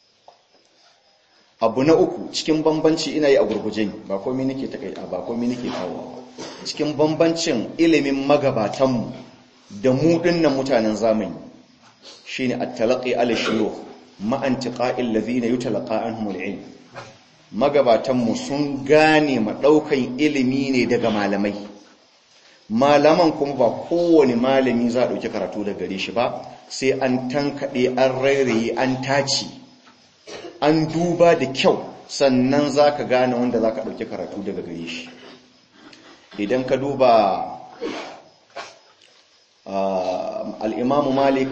abu na uku cikin bambanci ina yi a gurguje ba komai nake takaita ba komai nake kawo cikin bambancin ilimin magabatanmu da mu dinnan mutanen zamani shine at-talaqi ala shuyukh ma antiqa'il ladhina yutalaqa anhum al-ilm magabatanmu sun gane madaukan ilimi ne daga malamai malaman kuma ba kowane malami za a dauki karatu daga gare shi ba sai an tankade an rairaye an tace an duba da kyau sannan zaka gane wanda zaka dauki karatu daga gare shi idan ka duba al'imamu malik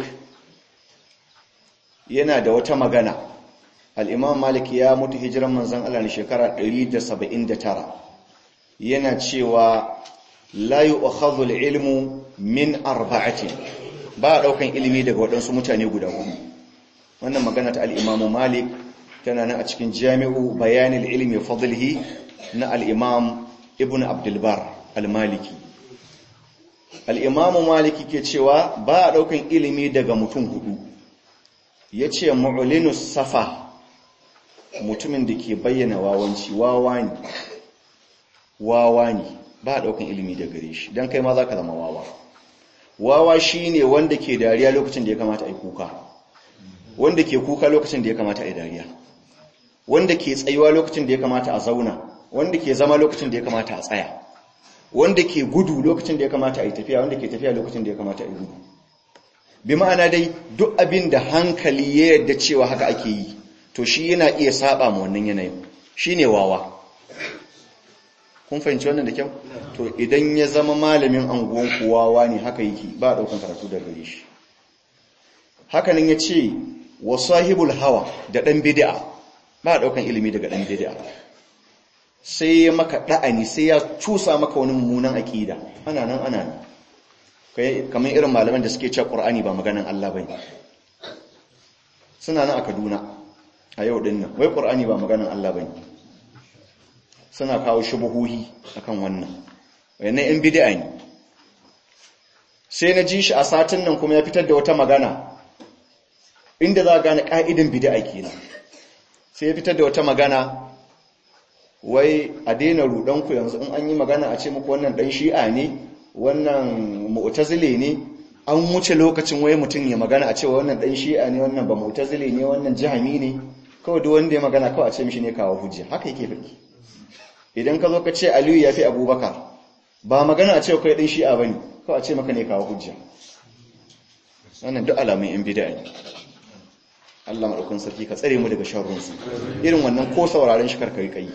yana da wata magana al'imamu malik ya mutu hijiran manzan Allah ne shekara 179 yana cewa layu akhadhul ilmu min arba'atin ba a ɗaukan ilimi daga waɗansu mutane guda hudu wannan magana ta al'imamu malik tana nan a cikin jami'u bayanin ilmi fadlihi na al'imam ibn abdulbar al-maliki al'imamu maliki ke cewa ba a ɗaukan ilimi daga mutum hudu ya ce ma'ulinus safa mutumin da ke bayyana wawanci wawa ne wawa ne ba a ɗaukan ilimi da gare shi don kai ma za ka zama wawa wawa shi ne wanda ke dariya lokacin da ya kamata a yi kuka wanda ke kuka lokacin da ya kamata a yi dariya wanda ke tsayuwa lokacin da ya kamata a zauna wanda ke zama lokacin da ya kamata a tsaya wanda ke gudu lokacin da ya kamata a yi tafiya wanda ke tafiya lokacin da ya kamata a yi gudu bi ma'ana dai duk abin da hankali ya yarda cewa haka ake yi to shi yana iya saba ma wannan yanayin shine wawa kun fahimci wannan da kyau to idan ya zama malamin anguwan wawa ne haka yake ba a daukan karatu da gare shi hakanan ya ce wa sahibul hawa da dan bid'a ba a daukan ilimi daga dan bid'a sai ya maka da'ani sai ya cusa maka wani mummunan akida ana nan ana nan kai kamar irin malaman da suke cewa qur'ani ba maganan Allah bane suna nan a Kaduna a yau din nan wai qur'ani ba maganan Allah bane suna kawo shubuhuhi akan wannan wayannan yan bid'a ne sai na ji shi a satin nan kuma ya fitar da wata magana inda za a gane ka'idan bid'a kenan sai ya fitar da wata magana wai a daina rudanku yanzu in an yi magana a ce muku wannan dan shi'a ne wannan mu'tazile ne an wuce lokacin wai mutum ya magana a ce wannan dan shi'a ne wannan ba mu'tazile ne wannan jahami ne kawai duk wanda ya magana kawai a ce mishi ne kawo hujja haka yake faɗi idan ka zo ka ce aliyu ya fi abubakar ba magana a ce kai dan shi'a bane kawai a ce maka ne kawo hujja wannan duk alamun yan bid'a ne Allah maɗaukin sarki ka tsare mu daga sharrunsu irin wannan ko sauraren shi karkari kai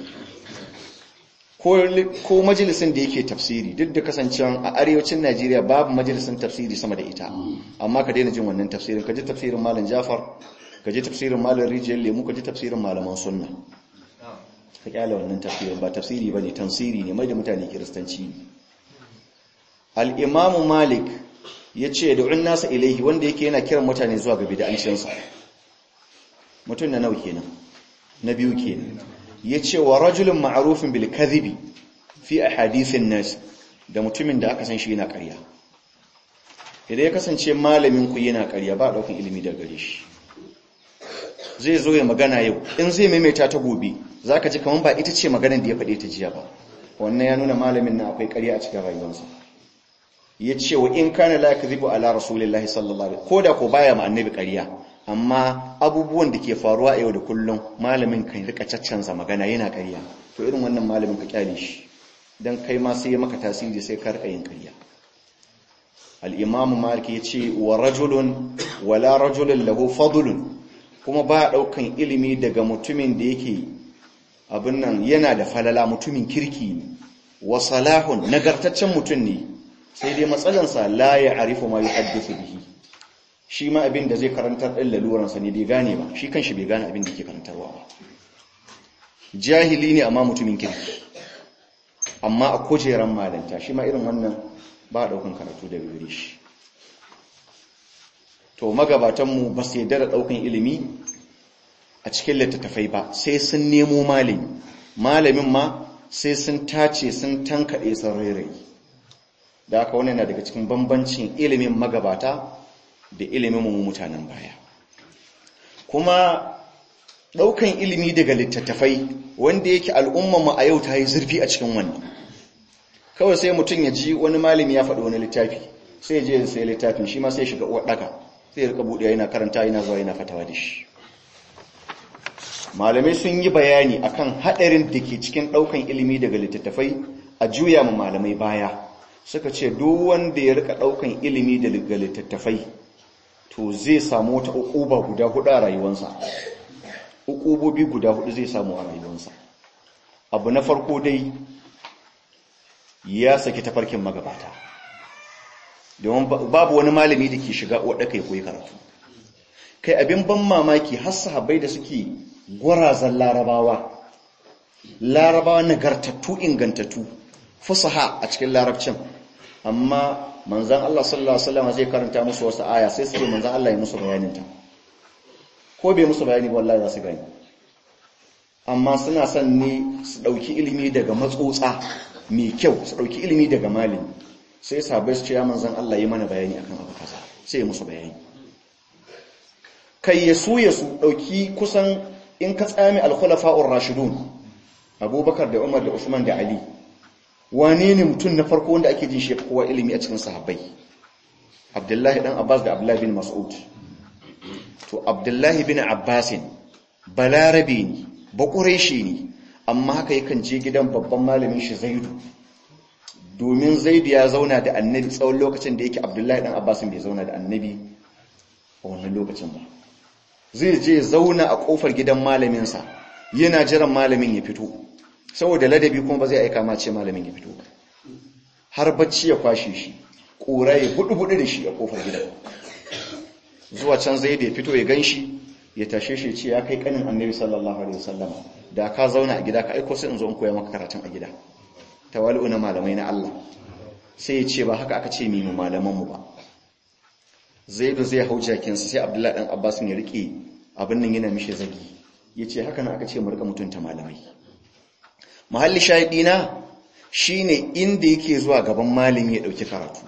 ko majalisin da yake tafsiri duk da kasancewa a arewacin Najeriya babu majalisin tafsiri sama da ita amma ka daina jin wannan tafsirin ka ji tafsirin malam Jafar ka ji tafsirin malam Rijiyar Lemu ka ji tafsirin malaman sunna ka kyale wannan tafsirin ba tafsiri bane tansiri ne mai da mutane kiristanci ne al-Imam Malik yace da'un nasa ilaihi wanda yake yana kiran mutane zuwa ga bid'ancinsa mutum na nau kenan na biyu kenan yace wa rajulun ma'rufin bil kadhibi fi ahadithin nas da mutumin da aka san shi yana ƙarya idan ya kasance malamin ku yana ƙarya ba daukan ilimi daga gare shi zai zo ya magana yau in zai maimaita ta gobe zaka ji kaman ba ita ce maganar da ya faɗe ta jiya ba wannan ya nuna malamin nan akwai ƙarya a cikin rayuwarsa yace wa in kana la kadhibu ala rasulillahi sallallahu alaihi koda ko baya ma annabi ƙarya amma abubuwan da ke faruwa yau da kullum malamin kan rika caccanza magana yana ƙarya to irin wannan malamin ka kyale shi dan kai ma sai maka tasiri sai ka rika yin ƙarya al-imamu malik yace wa rajulun wala rajulun lahu fadlun kuma ba daukan ilimi daga mutumin da yake abin nan yana da falala mutumin kirki ne wa salahun nagartaccen mutum ne sai dai matsalansa la ya arifu ma yuhaddithu bihi shi ma abin da zai karantar ɗin laluransa ne bai gane ba shi kan shi bai gane abin da ke karantarwa ba jahili ne amma mutumin kirki amma a kujeran malanta shi ma irin wannan ba ɗaukan karatu da gare shi to magabatanmu ba su yadda da ɗaukan ilimi a cikin littattafai ba sai sun nemo malami malamin ma sai sun tace sun tankaɗe sun rairayi da aka wani na daga cikin bambancin ilimin magabata da ilimin mu mutanen baya kuma ɗaukan ilimi daga littattafai wanda yake al'ummanmu a yau ta yi zurfi a cikin wannan kawai sai mutum ya ji wani malami ya faɗi wani littafi sai ya je sai littafin shi ma sai shiga uwar ɗaka sai ya rika buɗe yana karanta yana zuwa yana fatawa da shi malamai sun yi bayani akan haɗarin da ke cikin ɗaukan ilimi daga littattafai a juya ma malamai baya suka ce duk wanda ya rika ɗaukan ilimi daga littattafai to zai samu wata ukuba guda hudu a rayuwarsa ukubobi guda hudu zai samu a rayuwarsa abu na farko dai ya saki tafarkin magabata domin babu wani malami da ke shiga wadda kai koyi karatu kai abin ban mamaki har sahabbai da suke gwarazan larabawa larabawa nagartattu ingantattu fusaha a cikin larabcin amma manzan Allah sallallahu Alaihi wasallam zai karanta musu wasu aya sai su manzan Allah ya musu bayaninta ko bai musu bayani wallahi za su gani amma suna son ne su ɗauki ilimi daga matsotsa mai kyau su ɗauki ilimi daga malami sai sahabbai su ce ya manzon Allah yi mana bayani akan abu kaza sai ya musu bayani kai ya su ya su dauki kusan in ka tsami al-khulafa'ur rashidun Abubakar da Umar da Usman da Ali wane ne mutum na farko wanda ake jin shi kowa ilimi a cikin sahabbai Abdullahi dan Abbas da Abdullahi bin Mas'ud to Abdullahi bin Abbasin balarabe ne bakureshi ne amma haka yakan je gidan babban malamin shi Zaidu domin Zaidu ya zauna da Annabi tsawon lokacin da yake Abdullahi dan Abbasin bai zauna da Annabi a wannan lokacin ba zai je zauna a kofar gidan malamin sa yana jiran malamin ya fito saboda ladabi kuma ba zai aika ma ce malamin ya fito ba har bacci ya kwashe shi ƙura ya buɗu-buɗu da shi a ƙofar gidan zuwa can zai da ya fito ya gan shi ya tashe shi ce ya kai ƙanin annabi sallallahu alaihi wasallam da ka zauna a gida ka aiko sai in zo in koya maka karatun a gida tawali'u na malamai na Allah sai ya ce ba haka aka ce mimu malamanmu ba zai da zai hau jakinsa sai abdullahi ɗan abbas ne riƙe abin nan yana mishi zagi ya ce haka na aka ce mu riƙa mutunta malamai mahalli shahidina shine inda yake zuwa gaban malami ya ɗauki karatu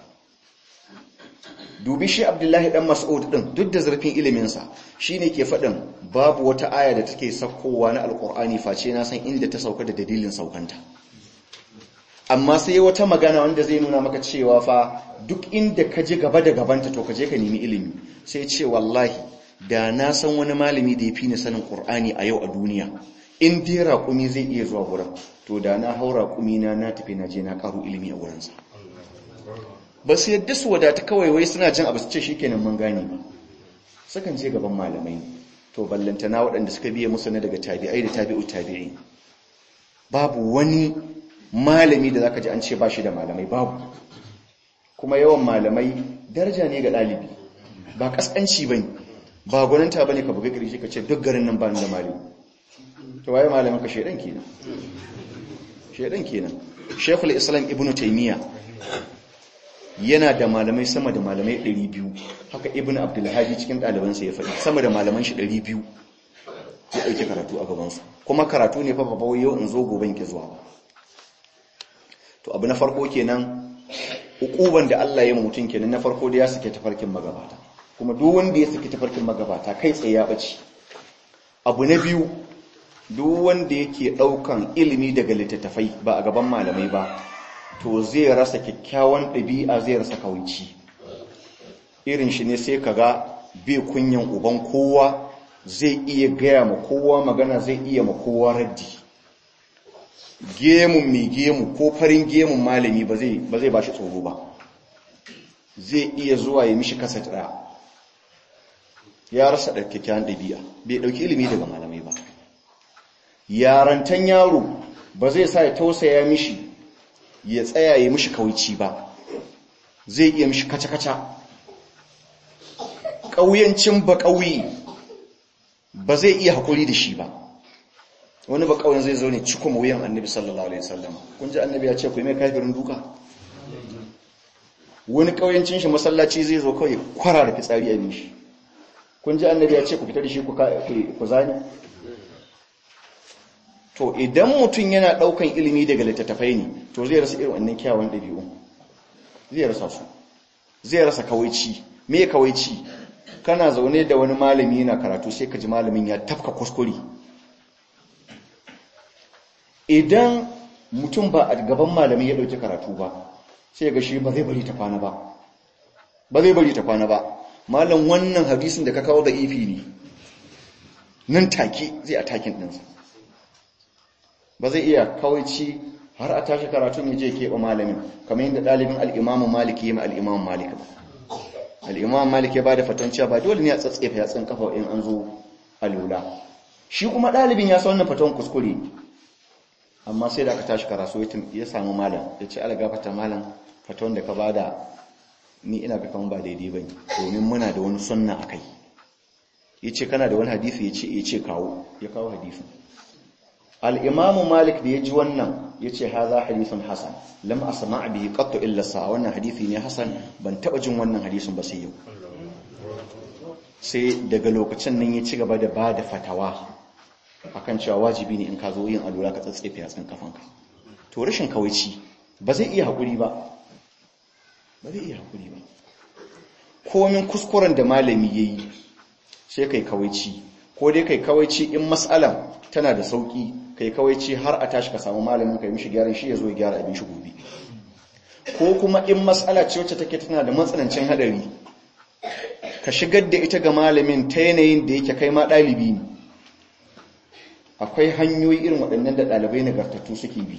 dubi shi abdullahi dan mas'ud din duk da zurfin iliminsa shine ke faɗin babu wata aya da take saukowa na alkur'ani face na san inda ta sauka da dalilin saukanta amma sai wata magana wanda zai nuna maka cewa fa duk inda ka ji gaba da gabanta to ka je ka nemi ilimi sai ce wallahi da na san wani malami da ya fi ni sanin qur'ani a yau a duniya in dai raƙumi zai iya zuwa wurin to da na hau raƙumi na na tafi na je na ƙaru ilimi a wurinsa ba su yadda su wadata kawai wai suna jin abu su ce shi kenan mun gane ba sukan je gaban malamai to ballantana waɗanda suka biya musu na daga tabi'ai da tabi'u tabi'i babu wani malami da zaka ji an ce ba shi da malamai babu kuma yawan malamai daraja ne ga ɗalibi ba ƙasƙanci ba ne ba gwaninta ba ne ka buga ƙarshe ka ce duk garin nan ba da malami to waye malamin ka shaidan kenan shaidan kenan shekul islam ibnu taymiya yana da malamai sama da malamai 200 haka ibn abdulhadi cikin ɗalibansa ya faɗi sama da malaman shi 200 ya ɗauki karatu a gabansu kuma karatu ne fa babba yau in zo goben ki zuwa ba to abu na farko kenan ukuban da Allah ya mutum kenan na farko da ya sake tafarkin magabata kuma duk wanda ya sake tafarkin magabata kai tsaye ya bace abu na biyu duk wanda yake ɗaukan ilimi daga littattafai ba a gaban malamai ba to zai rasa kyakkyawan ɗabi'a zai rasa kawaici irin shi ne sai kaga bai kunyan uban kowa zai iya gaya ma kowa magana zai iya ma kowa raddi gemun mai gemu ko farin gemun malami ba zai ba shi tsoro ba zai iya zuwa ya mishi kasa ɗaya ya rasa da kyakkyawan ɗabi'a bai ɗauki ilimi daga malamai ba yarantan yaro ba zai sa ya tausaya mishi ya tsaya ya mishi kawaici ba zai iya mishi kaca-kaca ƙauyancin ba ƙauye ba zai iya haƙuri da shi ba wani ba ƙauyen zai zo ne cikin wuyan annabi sallallahu alaihi wasallam kun ji annabi ya ce ku yi mai kafirin duka wani ƙauyancin shi masallaci zai zo kawai kwara da fitsari a mishi kun ji annabi ya ce ku fita da shi ku zani to idan mutum yana ɗaukan ilimi daga littattafai ne to zai rasa irin wannan kyawun ɗabi'u zai rasa su zai rasa kawaici me kawaici kana zaune da wani malami yana karatu sai ka ji malamin ya tafka kuskure idan mutum ba a gaban malami ya ɗauki karatu ba sai ga shi ba zai bari ta kwana ba ba zai bari ta kwana ba malam wannan hadisin da ka kawo da ifi ne nan take zai a takin ɗinsa ba zai iya kawaici har a tashi karatun ya je keɓe malamin kamar yadda ɗalibin al'imamun maliki ya ma al'imamun maliki ba al'imamun maliki ya ba da fatan cewa ba dole ne a tsatsefa ya tsin kafa in an zo a lula shi kuma ɗalibin ya sa wannan fatan kuskure amma sai da aka tashi karatu ya samu malam ya ce ala gafata malam fatan da ka ba da ni ina ga kama ba daidai ba domin muna da wani sunna a kai ya ce kana da wani hadisi ya ce kawo ya kawo hadisin al'imamu malik da ya ji wannan ya ce haza hadisun hasan lam a sama bihi ƙatto illasa wannan hadisi ne hasan ban taɓa jin wannan hadisun ba sai yau sai daga lokacin nan ya ci gaba da ba da fatawa akan cewa wajibi ne in ka zo yin alura ka tsatsefe a tsin kafanka to rashin kawaici ba zai iya haƙuri ba ba zai iya hakuri ba komin kuskuren da malami yayi sai kai kawaici ko dai kai kawaici in mas'alan tana da sauki kai kawaici har a tashi ka samu malamin kai mishi gyaran shi ya zo ya gyara abin shi gobe ko kuma in mas'ala ce wacce take tana da matsanancin hadari ka shigar da ita ga malamin ta yanayin da yake kai ma ɗalibi ne akwai hanyoyi irin waɗannan da ɗalibai nagartattu suke bi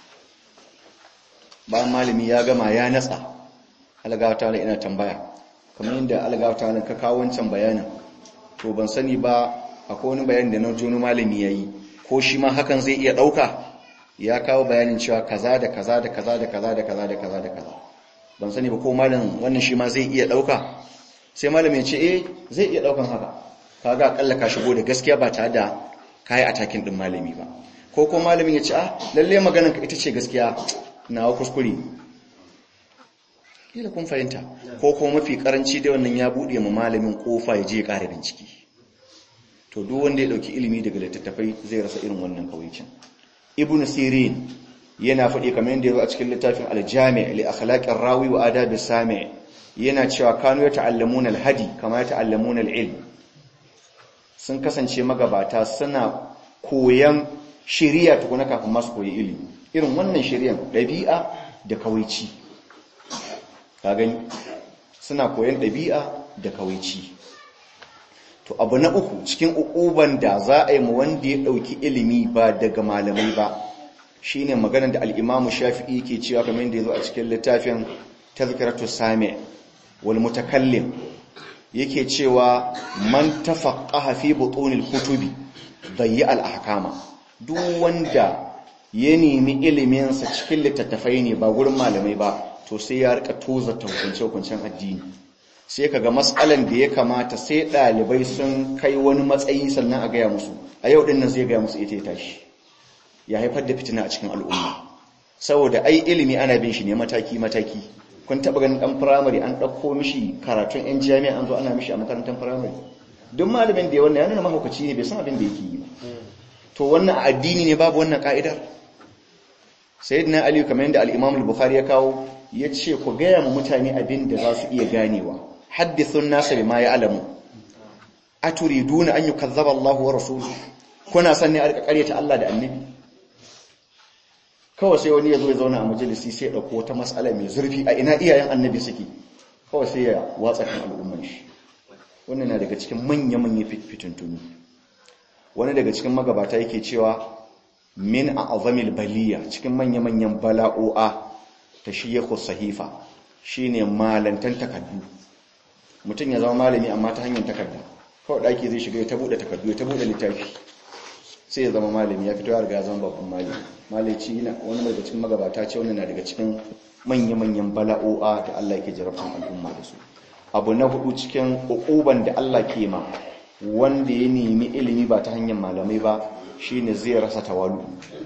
bayan malami ya gama ya natsa algawata na ina tambaya kamar yadda algawata na ka kawo wancan bayanin to ban sani ba akwai wani bayanin da na joni malami ya yi ko shi ma hakan zai iya ɗauka ya kawo bayanin cewa kaza da kaza da kaza da kaza da kaza da kaza da kaza ban sani ba ko malam wannan shi ma zai iya ɗauka sai malamin ya ce eh zai iya ɗaukan haka kaga akalla ka shigo da gaskiya ba tare da kayi atakin ɗin malami ba ko ko malamin ya ce ah lalle maganar ka ita ce gaskiya nawa kuskure kila kun fahimta ko kuma mafi karanci da wannan ya buɗe ma malamin kofa ya je ya ƙara bincike to duk wanda ya ɗauki ilimi daga littattafai zai rasa irin wannan kawaicin ibnu sirin yana faɗi kamar yadda ya zo a cikin littafin aljami' li akhlaqir rawi wa adab sami yana cewa kanu yata'allamuna alhadi kama yata'allamuna alilm sun kasance magabata suna koyan shari'a tukuna kafin masu koyi ilimi irin wannan shari'an ɗabi'a da kawaici ka gani suna koyan ɗabi'a da kawaici to abu na uku cikin ukuban da za a yi mu wanda ya ɗauki ilimi ba daga malamai ba shine maganar da al'imamu shafi'i ke cewa kamar yadda ya zo a cikin littafin tazkiratu sami wal mutakallim yake cewa man tafaqqaha fi butunil kutubi bayyi al ahkama duk wanda ya nemi ilimin sa cikin littattafai ne ba gurin malamai ba to sai ya rika toza hukunce hukuncen addini sai kaga matsalan da ya kamata sai dalibai sun kai wani matsayi sannan a gaya musu a yau din nan zai gaya musu ita ya tashi ya haifar da fitina a cikin al'umma saboda ai ilimi ana bin shi ne mataki mataki kun taba ganin dan firamare an ɗauko mishi karatun yan jami'a an zo ana mishi a makarantar firamare duk malamin da ya wannan ya nuna mahaukaci ne bai san abin da yake yi ba to wannan addini ne babu wannan ka'idar sayyidina ali kamar yadda al-imam al-bukhari ya kawo ya ce ku gaya ma mutane abin da za su iya ganewa haddithun nasa bima ya'lamu aturiduna an yukazzaba Allah wa rasuluhu kuna san ne a rika ƙaryata Allah da annabi kawai sai wani ya zo ya zauna a majalisi sai ya ɗauko wata matsala mai zurfi a ina iyayen annabi suke kawai sai ya watsa kan al'umman shi wannan na daga cikin manya-manya fitintuni wani daga cikin magabata yake cewa min a azamil baliya cikin manya-manyan bala'o'a ta shiyaku sahifa shine malantan takardu mutum ya zama malami amma ta hanyar takarda kawai ɗaki zai shiga ya ta buɗe takardu ya ta buɗe littafi sai ya zama malami ya fito ya riga zama babban malami malaci yana wani daga cikin magabata ce wani na daga cikin manya-manyan bala'o'a da Allah yake jarabtan al'umma da su abu na hudu cikin ukuban da Allah ke ma wanda ya nemi ilimi ba ta hanyar malamai ba shine zai rasa tawalu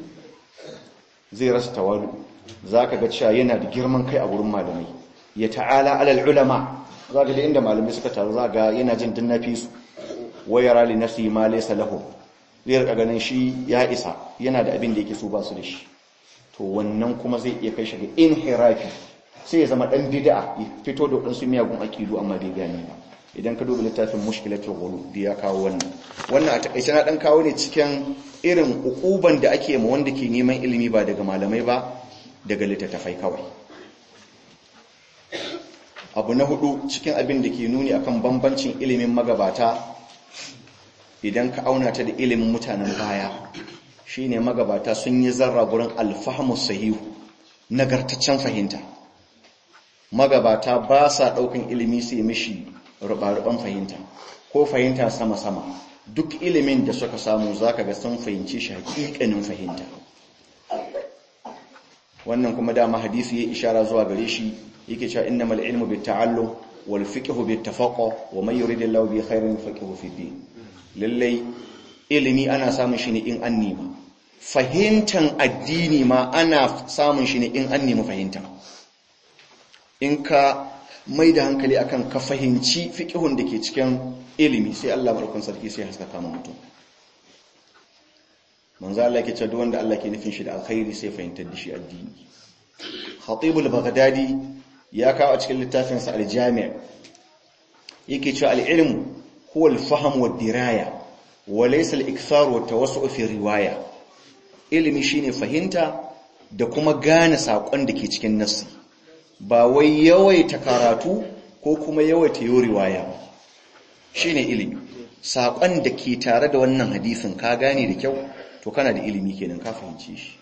zai rasa tawalu zaka ga cewa yana da girman kai a gurin malamai ya ta'ala alal ulama zaka da inda malamai suka taru zaka yana jin dinnafi su wayara li nafsi ma laysa lahu zai rika ganin shi ya isa yana da abin da yake so ba su da shi to wannan kuma zai iya kai shi ga inhirafi sai ya zama dan bid'a ya fito da wadansu miyagun akidu amma bai gane ba idan ka duba littafin mushkilatul ghulub da ya kawo wannan wannan a takaice na dan kawo ne cikin irin ukuban da ake ma wanda ke neman ilimi ba daga malamai ba daga littattafai kawai abu na hudu cikin abin da ke nuni akan bambancin ilimin magabata idan ka auna ta da ilimin mutanen baya shine magabata sun yi zarra gurin alfahamu sahihu nagartaccen fahimta magabata ba sa daukan ilimi sai mishi rubaruban fahimta ko fahimta sama-sama duk ilimin da suka samu zaka ga sun fahimci shi hakikanin fahimta wannan kuma dama hadisi ya ishara zuwa gare shi yake cewa innamal ilmu bitta'allum wal fiqhu bittafaqu wa man yuridillahu bi khairin faqihu fid din lallai ilimi ana samun shi ne in an nema fahimtan addini ma ana samun shi ne in an nemi fahimta in ka mai da hankali akan ka fahimci fiƙihun da ke cikin ilimi sai Allah barkun sarki sai haska kama mutum manzo Allah ke cewa wanda Allah ke nufin shi da alkhairi sai fahimtar da shi addini Khatibul Baghdadi ya kawo a cikin littafinsa aljami' yake cewa al-ilmu huwa al-fahm wa diraya wa laysa al-ikthar wa tawassu fi riwaya ilimi shine fahimta da kuma gane sakon da ke cikin nassi ba wai yawaita karatu ko kuma yawaita yi riwaya shine ilimi sakon da ke tare da wannan hadisin ka gane da kyau to kana da ilimi kenan ka fahimce shi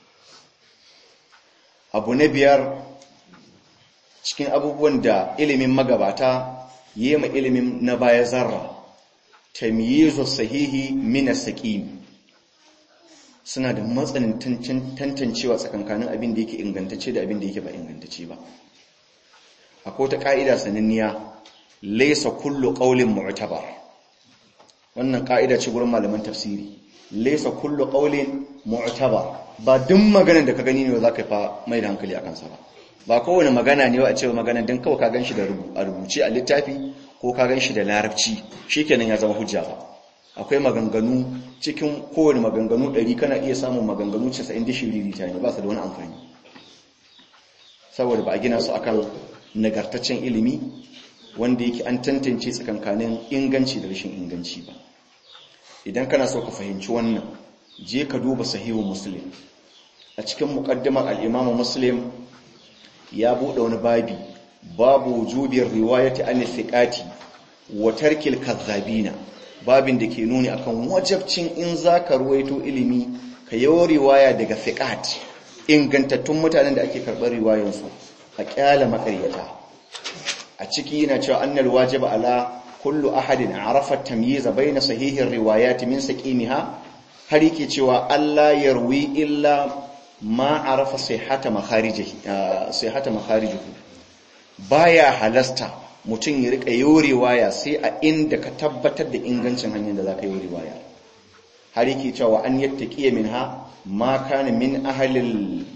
abu na biyar cikin abubuwan da ilimin magabata yema ilimin na baya zarra tamyizu sahihi min as-saqim suna da matsanin tantancewa tsakankanin abin da yake ingantacce da abin da yake ba ingantacce ba akwai ta ka'ida sananniya laysa kullu qawlin mu'tabar wannan ka'ida ce gurin malaman tafsiri laysa kullu qawlin mu'tabar ba duk maganar da ka gani ne za ka fa mai da hankali akan sa ba ba kowane magana ne wa a ce magana don kawai ka ganshi da rubuce a littafi ko ka ganshi da larabci shikenan ya zama hujja ba akwai maganganu cikin kowane maganganu ɗari kana iya samun maganganu 90 dishiri ta ne ba su da wani amfani saboda ba a gina su akan nagartaccen ilimi wanda yake an tantance tsakankanin inganci da rashin inganci ba idan kana so ka fahimci wannan je ka duba sahihu muslim a cikin muqaddimar al-imamu muslim ya buɗe wani babi babu wujubin riwayati an thiqati wa tarkil kazzabina babin da ke nuni akan wajabcin in zaka ruwaito ilimi ka yawo riwaya daga thiqat ingantattun mutanen da ake karɓar riwayan su a kyala makaryata a ciki yana cewa annal wajiba ala kullu ahadin arafa tamyiza baina sahihin riwayati min saqimiha har yake cewa Allah yarwi illa ma arafa sihhata makharijihi sihhata makharijihi baya halasta mutum ya rika yorewa sai a inda ka tabbatar da ingancin hanyar da zaka yi riwaya har yake cewa an yattaqiya minha ma kana min ahlil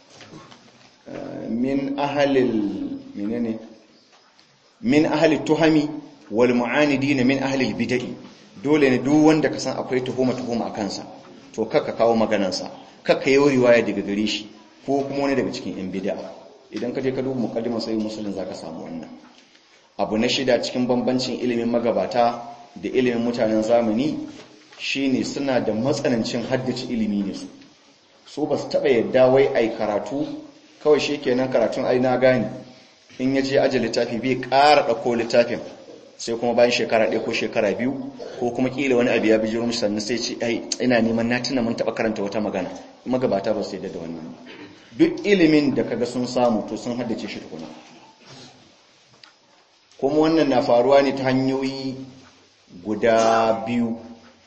min ahlil menene min ahli tuhami wal mu'anidin min ahli bid'ah dole ne duk wanda ka san akwai tuhuma tuhuma a kansa to kaka kawo maganansa kakka yi riwaya daga gare shi ko kuma wani daga cikin yan bid'a idan ka je ka duba muqaddimar sahih muslim zaka samu wannan abu na shida cikin bambancin ilimin magabata da ilimin mutanen zamani shine suna da matsanancin haddace ilimi ne su so ba su taba yadda wai ai karatu kawai shikenan karatun ai na gane in ya je aje littafi bai ƙara ɗauko littafin sai kuma bayan shekara ɗaya ko shekara biyu ko kuma ƙila wani abu ya bi jirum sannan sai ce ai ina neman na tuna mun taɓa karanta wata magana magabata ba su yadda da wannan duk ilimin da kaga sun samu to sun haddace shi tukuna kuma wannan na faruwa ne ta hanyoyi guda biyu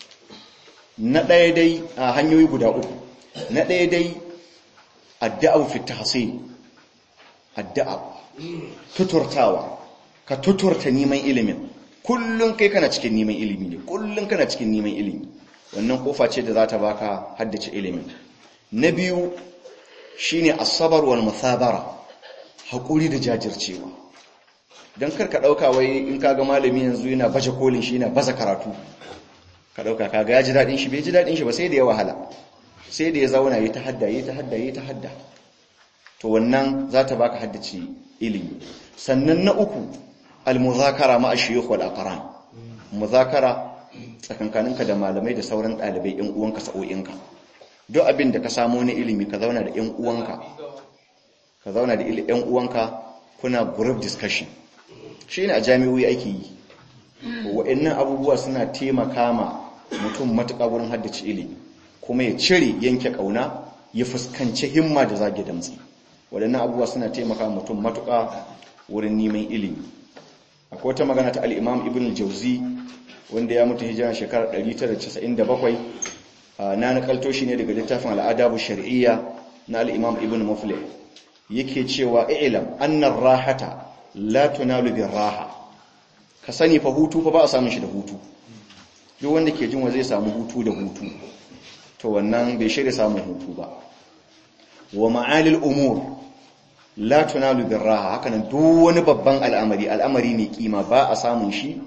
na ɗaya dai a hanyoyi guda uku na ɗaya dai addu'a fi tahsil addu'a tuturtawa ka tuturta neman ilimin kullum kai kana cikin neman ilimi ne kullum kana cikin neman ilimi wannan kofa ce da za ta baka haddace ilimin na biyu shine asabar wal musabara hakuri da jajircewa dan kar ka dauka wai in kaga malami yanzu yana baje kolin shi yana baza karatu ka dauka kaga ya ji dadin shi bai ji dadin shi ba sai da ya wahala sai da ya zauna yi ta hadda yi ta hadda yi ta hadda to wannan za ta baka haddace ilimi sannan na uku al-muzakara ma ashiyukh wal aqran muzakara tsakankaninka da malamai da sauran dalibai ɗan uwanka sa'o'inka duk abin da ka samu na ilimi ka zauna da ɗan uwanka ka zauna da ɗan uwanka kuna group discussion shine a jami'o'i ake yi wa'annan abubuwa suna taimaka ma mutum matuƙa wurin haddace ilimi kuma ya cire yanke ƙauna ya fuskanci himma da zage damtsi waɗannan abubuwa suna taimaka mutum matuƙa wurin neman ilimi akwai wata magana ta al'imam ibn al-jauzi wanda ya mutu hijira shekarar 997 na nakalto shi ne daga littafin al'adabu shari'iyya na al'imam ibn muflih yake cewa ilam annar rahata la tunalu bin raha ka sani fa hutu fa ba a samun shi da hutu duk wanda ke jin wa zai samu hutu da hutu to wannan bai shirya samun hutu ba wa ma'alil umur la tunalu birraha hakanan duk wani babban al'amari al'amari mai kima ba a samun shi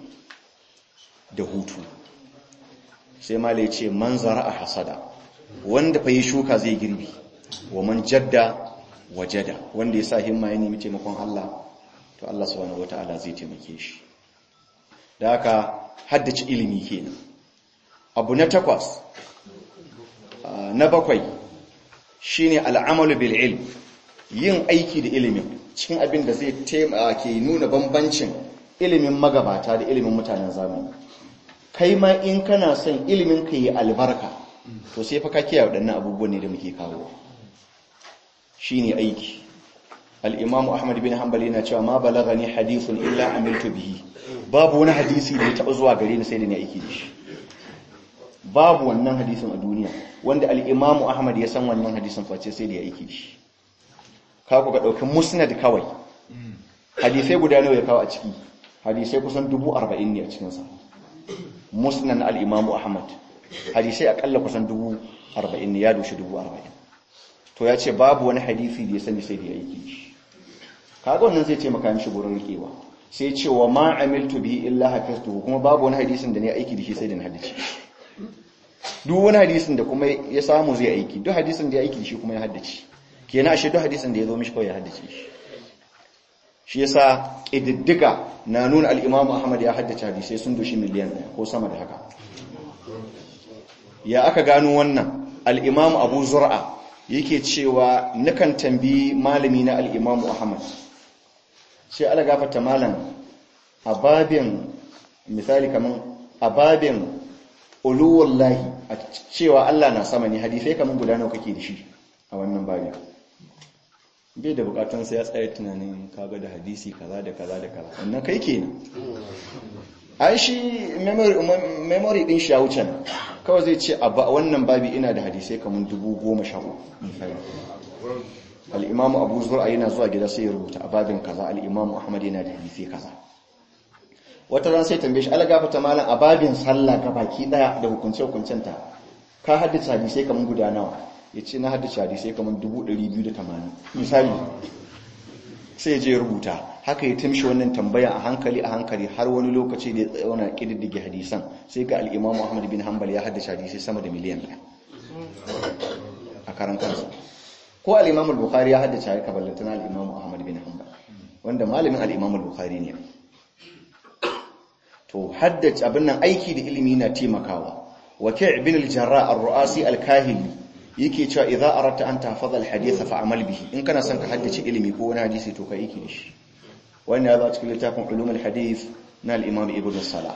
da hutu sai malai ce man a hasada wanda fa yi shuka zai girbi wa man jadda wajada wanda ya sa himma ya nemi taimakon Allah to Allah subhanahu wataala zai taimake shi da haka haddace ilimi kenan abu na takwas na bakwai shine al'amalu bil ilm yin aiki da ilimin cikin abin da zai ke nuna bambancin ilimin magabata da ilimin mutanen zamani kai ma in kana son ilimin ka yi albarka to sai fa ka kiyaye waɗannan abubuwan ne da muke kawo shine aiki al-imam ahmad bin hanbali yana cewa ma balagani hadithun illa amiltu bihi babu wani hadisi da ya taɓa zuwa gare ni sai da ni aiki da shi babu wannan hadisin a duniya wanda al-imam ahmad ya san wannan hadisin face sai da ya aiki da shi ka ku ga ɗaukin musnad kawai hadisai guda nawa ya kawo a ciki hadisai kusan dubu arba'in ne a cikinsa musnad al-imam ahmad hadisai akalla kusan dubu arba'in ne ya doshi dubu arba'in to ya ce babu wani hadisi da ya sani sai da ya aiki shi kaga wannan zai ce maka mishi gurin rikewa sai ce wa ma amiltu bihi illa hafiztuhu kuma babu wani hadisin da ne aiki da shi sai da na haddace duk wani hadisin da kuma ya samu zai aiki duk hadisin da ya aiki da shi kuma ya haddace kenan ashe duk hadisin da ya zo mishi kawai ya haddace shi shi yasa kididdiga na nuna al-Imam Ahmad ya haddace hadisai sun doshi miliyan ɗaya ko sama da haka ya aka gano wannan al-Imam Abu Zur'a yake cewa nakan tambi malami na al-Imam Ahmad sai ala gafarta malam a babin misali kaman a babin uluwallahi a cewa Allah na sama ne hadisai kaman guda nawa kake da shi a wannan babin bai da bukatun sai ya tsaye tunanin kaga da hadisi kaza da kaza da kaza wannan kai kenan ai shi memory din shi ya wuce nan kawai zai ce a wannan babi ina da hadisai kaman dubu goma sha uku al'imamu abu zura yana zuwa gida sai ya rubuta a babin kaza al'imamu ahmad yana da hadisai kaza wata ran sai tambaye shi algafata malam a babin sallah ga baki daya da hukunce hukuncenta ka haddace hadisai kaman guda nawa ya ce na haddace hadisai kaman 280 misali sai je rubuta haka ya timshi wannan tambaya a hankali a hankali har wani lokaci da ya tsauna kididdige hadisan sai ga al'imamu ahmad bin hanbal ya haddace hadisai sama da miliyan ɗaya a karan kansa ko al-Imam al-Bukhari ya haddace ya kaballata na al-Imam Ahmad bin Hanbal wanda malamin al-Imam al-Bukhari ne to haddace abin nan aiki da ilimi na taimakawa Waki' ibn al-Jarrah ar-Ru'asi al-Kahili yake cewa idza aradta an tahfaza al-hadith fa'amal bihi in kana son ka haddace ilimi ko wani hadisi to ka aiki da shi wannan ya zo cikin littafin ulum al-hadith na al-Imam Ibn Salah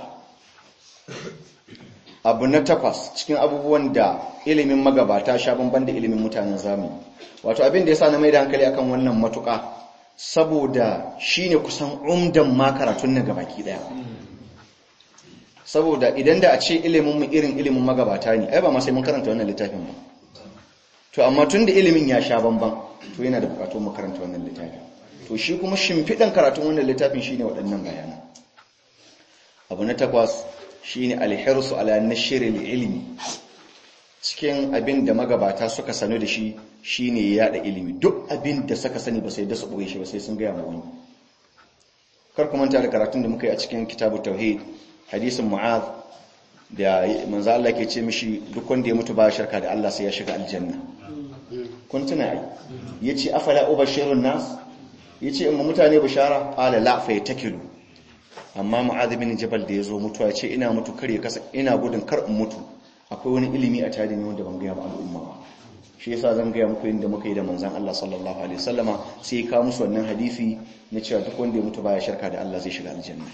abu na takwas cikin abubuwan da ilimin magabata sha bamban da ilimin mutanen zamani wato abin da ya sa na mai da hankali akan wannan matuƙa saboda shine kusan umdan ma karatun na gabaki daya saboda idan da a ce ilimin mu irin ilimin magabata ne ai ba ma sai mun karanta wannan littafin ba to amma tun da ilimin ya sha bamban to yana da bukatun mu karanta wannan littafin to shi kuma shimfiɗan karatun wannan littafin shine waɗannan bayanan abu na takwas shine alhirsu ala nashril ilmi cikin abin da magabata suka sanu da shi shine yada ilimi duk abin da suka sani ba sai da su boye shi ba sai sun ga mu wani kar ku manta da karatun da muka yi a cikin kitabu tauhid hadisin mu'az da manzo Allah ke ce mishi duk wanda ya mutu ba shirka da Allah sai ya shiga aljanna kun tuna ai yace afala ubashirun nas yace in mutane bishara qala la fa yatakilu amma mu'adh bin jabal da yazo mutuwa ce ina mutu kare kasa ina gudun kar in mutu akwai wani ilimi a tare ne wanda ban ga ba al'umma ba shi yasa zan ga muku inda muka yi da manzon Allah sallallahu alaihi wasallama sai ka musu wannan hadisi na cewa duk wanda ya mutu baya shirka da Allah zai shiga aljanna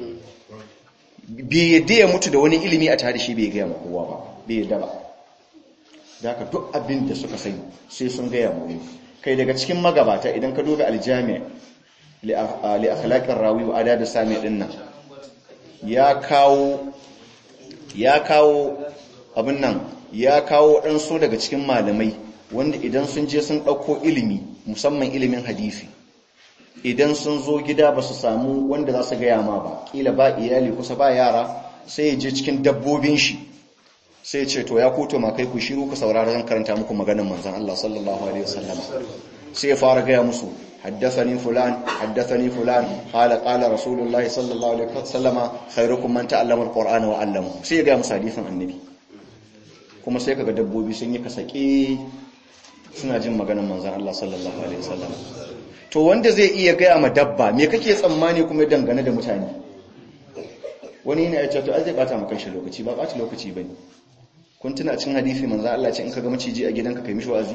bai yadda ya mutu da wani ilimi a tare shi bai ga ma kowa ba bai yadda ba haka duk abin da suka sani sai sun ga mu kai daga cikin magabata idan ka duba aljami' li akhlaqir rawi wa adab sami din nan ya kawo ya kawo abin nan ya kawo ɗansu daga cikin malamai wanda idan sun je sun ɗauko ilimi musamman ilimin hadisi idan sun zo gida ba su samu wanda za su gaya ma ba ƙila ba iyali kusa ba yara sai ya je cikin dabbobin shi sai ce to ya kuto ma kai ku shiru ku saurara zan karanta muku maganar manzon Allah sallallahu alaihi wasallam sai ya fara gaya musu حدثني فلان حدثني فلان قال قال رسول الله صلى الله عليه وسلم خيركم من تعلم القرآن وعلمه sai ya ga musu hadisin annabi kuma sai kaga dabbobi sun yi kasake suna jin maganar manzon Allah sallallahu alaihi wasallam to wanda zai iya gaya ma dabba me kake tsammani kuma dangane da mutane wani yana ya ce to ai zai bata maka shi lokaci ba bata lokaci bane kun tuna cin hadisi manzo Allah ce in ka ga maciji a gidanka kai mishi wa'azi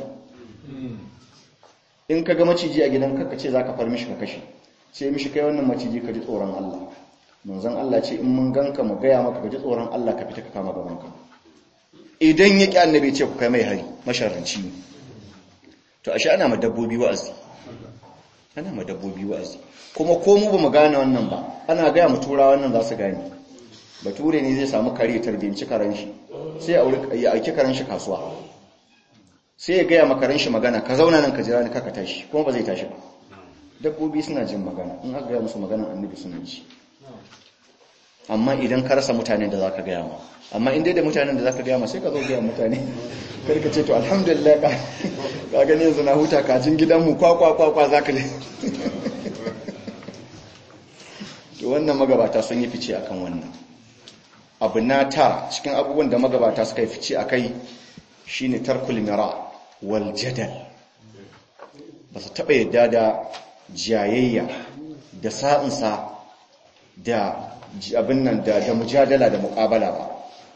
in ka ga maciji a gidanka ka ce zaka far mishi ka kashe ce mishi kai wannan maciji ka ji tsoron Allah manzon Allah ce in mun ganka mu gaya maka ka ji tsoron Allah ka fita ka kama gabanka idan ya ki annabi ce ku kai mai hari masharranci ne to ashe ana ma dabbobi wa'azi ana ma dabbobi wa'azi kuma ko mu ba mu gane wannan ba ana gaya mu tura wannan za su gane bature ne zai samu kare tarbiyyanci karen shi sai ya aiki karen shi kasuwa sai ya gaya makaran shi magana ka zauna nan ka jira ni kaka tashi kuma ba zai tashi ba dabbobi suna jin magana in aka gaya musu magana annabi suna ji amma idan ka rasa mutanen da zaka gaya ma amma in dai da mutanen da zaka gaya ma sai ka zo gaya mutane kar ka ce to alhamdulillah ka ka gani yanzu na huta kajin gidanmu kwa kwa kwa kwa zaka ne to wannan magabata sun yi fice akan wannan abu na tara cikin abubuwan da magabata suka yi fice akai shine tarkul mira wal jadal ba su taɓa yadda da jayayya da sa'insa da abin nan da mujadala da muƙabala ba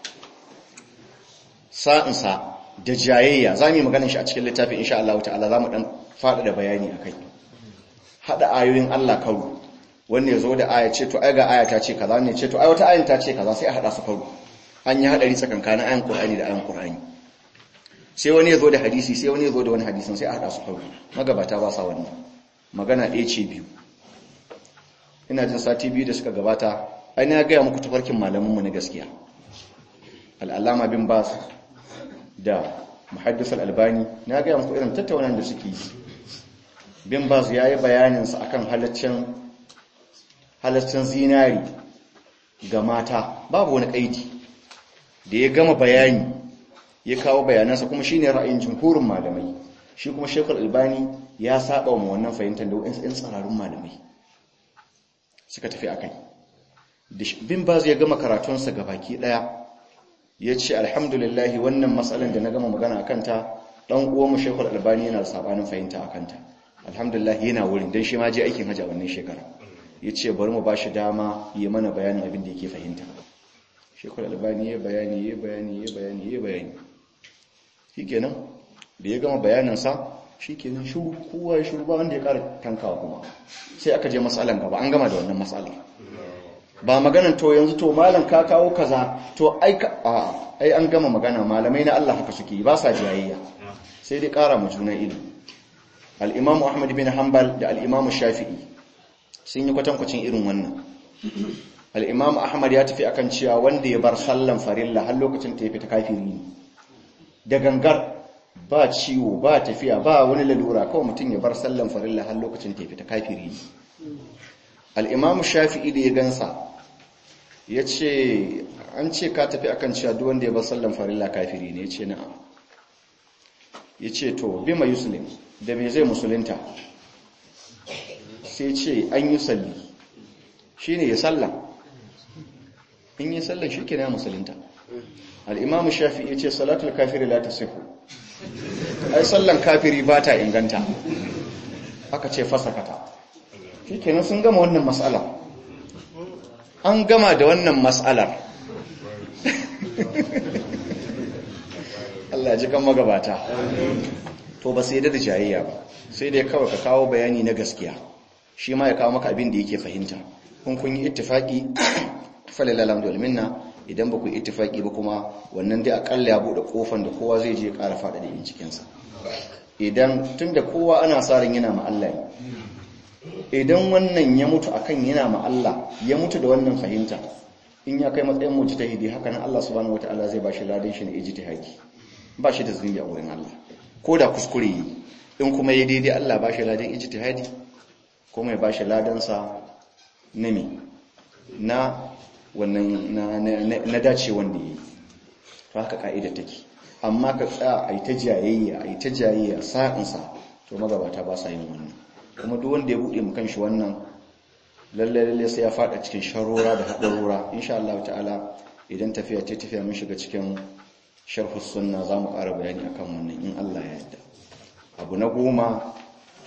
sa'insa da jayayya za mu yi maganin shi a cikin littafin insha Allah ta'ala za mu ɗan faɗa da bayani a kai haɗa ayoyin Allah karu wanda ya zo da aya ce to ai ga aya ta ce kaza ne ce to ai wata ayin ta ce kaza sai a haɗa su karu an yi haɗari tsakankanin ayan Qur'ani da ayan Qur'ani sai wani ya zo da hadisi sai wani ya zo da wani hadisin sai a haɗa su karu magabata ba sa wannan magana ɗaya ce biyu ina jin sati biyu da suka gabata ai na gaya muku tafarkin malamanmu na gaskiya al'alama bin bas da muhaddis al'albani na gaya muku irin tattaunan da suke yi bin bas ya yi bayaninsa a kan halaccin zinari ga mata babu wani ƙaidi da ya gama bayani ya kawo bayanansa kuma shi ne ra'ayin jimhurin malamai shi kuma shekul albani ya saba wa wannan fahimtar da wa'in tsararrun malamai suka tafi a kai bin baz ya gama karatunsa ga baki daya ya ce alhamdulillahi wannan matsalan da na gama magana a kanta ɗan uwanmu shekul albani yana da sabanin fahimta a kanta alhamdulillahi yana wurin don shi ma je aikin hajji a wannan shekara ya ce bari mu ba shi dama yi mana bayanin abin da yake fahimta shekul albani ya bayani ya bayani ya bayani ya bayani shi kenan da ya gama bayaninsa shi kenan shuru kowa ya shuru ba wanda ya ƙara tankawa kuma sai aka je matsalan gaba an gama da wannan matsalar ba maganan to yanzu to malam ka kawo kaza to ai a ai an gama magana malamai na Allah haka suke ba sa jayayya sai dai ƙara mu juna ilimi al-Imam Ahmad bin Hanbal da al-Imam Shafi'i sun yi kwatankwacin irin wannan al-Imam Ahmad ya tafi akan cewa wanda ya bar sallan farilla har lokacin ta ya fita kafiri ne da gangar ba ciwo ba tafiya ba wani lalura kawai mutum ya bar sallan farilla har lokacin ta ya fita kafiri ne al-Imam Shafi'i da ya gansa ya ce an ce ka tafi akan cewa duk wanda ya bar sallan farilla kafiri ne ya ce na'am ya ce to bima yuslim da me zai musulunta sai ce an yi salli shi ne ya salla in yi sallan shi ke na musulunta al'imamu shafi ya ce salatul kafiri la ta siku ai sallan kafiri ba ta inganta aka ce fasakata shi kenan sun gama wannan matsala an gama da wannan matsalar Allah ji kan magabata to ba sai da jayayya ba sai dai kawai ka kawo bayani na gaskiya shi ma ya kawo maka abin da yake fahimta kun kun yi ittifaki falilal hamdu minna idan ba ku yi ittifaki ba kuma wannan dai akalla ya bude kofan da kowa zai je ƙara fada da yin cikin sa idan tunda kowa ana sa ran yana ma Allah idan wannan ya mutu akan yana ma Allah ya mutu da wannan fahimta in ya kai matsayin mujtahidi haka nan Allah subhanahu wataala zai bashi ladan shi na ijtihadi ba shi da zunubi a wurin Allah ko da kuskure yi in kuma ya daidai Allah ba shi ladan ijtihadi kuma ya ba shi ladansa na me na wannan na dace wanda yi to haka ka'ida take amma ka tsaya a yi ta jayayya a yi ta jayayya sa'insa to magabata ba sa yin wannan kuma duk wanda ya buɗe mu kanshi wannan lalle lalle sai ya faɗa cikin sharora da haɗarora insha Allah ta'ala idan tafiya ce tafiya mun shiga cikin sharhus sunna za mu ƙara bayani akan wannan in Allah ya yarda abu na goma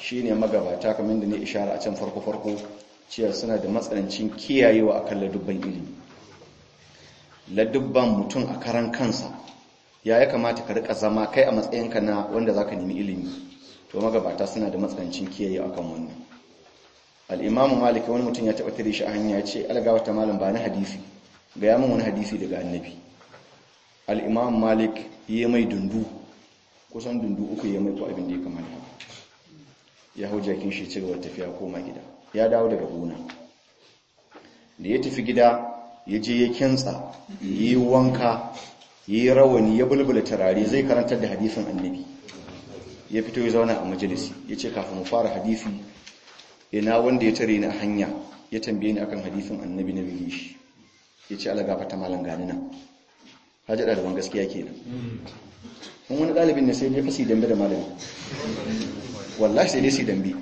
shine magabata kamar da ne ishara a can farko farko cewa suna da matsanancin kiyayewa akan ladubban ilimi ladubban mutum a karan kansa ya ya kamata ka rika zama kai a matsayinka na wanda zaka nemi ilimi to magabata suna da matsanancin kiyaye akan wannan al-imam malik wani mutum ya taba tare shi a hanya ya ce algawa ta malam ba na hadisi ga ya min wani hadisi daga annabi al-imam malik yi mai dundu kusan dundu uku ya mai ko abin da ya kamata ya hau jakin shi ci gaba tafiya koma gida ya dawo daga gona da ya tafi gida ya je ya kintsa yi wanka yi rawani ya bulbula turare zai karantar da hadisin annabi ya fito ya zauna a majalisi ya ce kafin mu fara hadisi ina wanda ya tare ni a hanya ya tambaye ni akan hadisin annabi na bige shi ya ce ala gafata malam gani nan hajji ɗaliban gaskiya kenan in wani ɗalibin ne sai dai fasi dambe da malami wallahi sai dai su dambe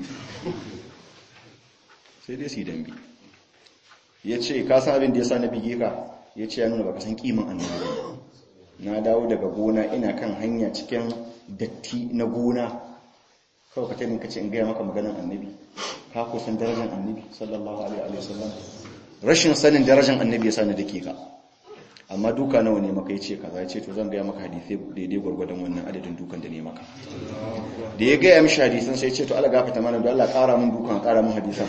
sai dai su dambe ya ce ka san abin da ya sa na bige ka ya ce ya nuna baka san kiman annabi na dawo daga gona ina kan hanya cikin datti na gona kawai ka tarin ka ce in gaya maka maganar annabi ka ko san darajar annabi sallallahu alaihi wa sallam rashin sanin darajar annabi ya sa ni dake ka amma duka nawa ne maka yace kaza yace to zan gaya maka hadisi daidai gwargwadon wannan adadin dukan da ne maka da ya gaya mishi hadisan sai yace to Allah gafarta mana don Allah ƙara mun dukan ƙara mun hadisan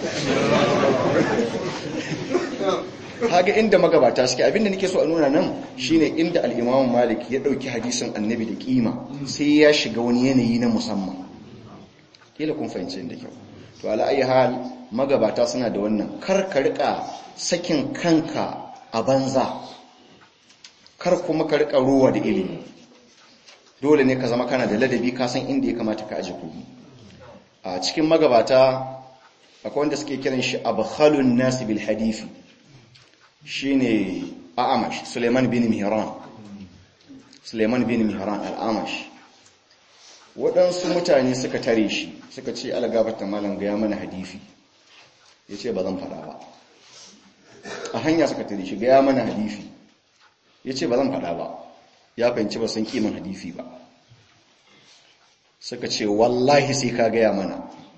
kaga inda magabata suke abinda nake so a nuna nan shine inda al-Imam Malik ya dauki hadisin Annabi da kima sai ya shiga wani yanayi na musamman kila kun fahimci inda kyau to ala ayi hal magabata suna da wannan kar ka rika sakin kanka a banza kar kuma ka rika ruwa da ilimi dole ne ka zama kana da ladabi ka san inda ya kamata ka aje kuɗi a cikin magabata akwai wanda suke kiran shi abkhalun nas bil hadisi shine a'amash Suleiman bin Mihran Suleiman bin Mihran al-Amash waɗansu mutane suka tare shi suka ce algabata malam ga ya mana hadisi yace ba zan fada ba a hanya suka tare shi ga ya mana hadisi yace ba zan fada ba ya fahimci ba san kiman hadisi ba suka ce wallahi sai ka ga ya mana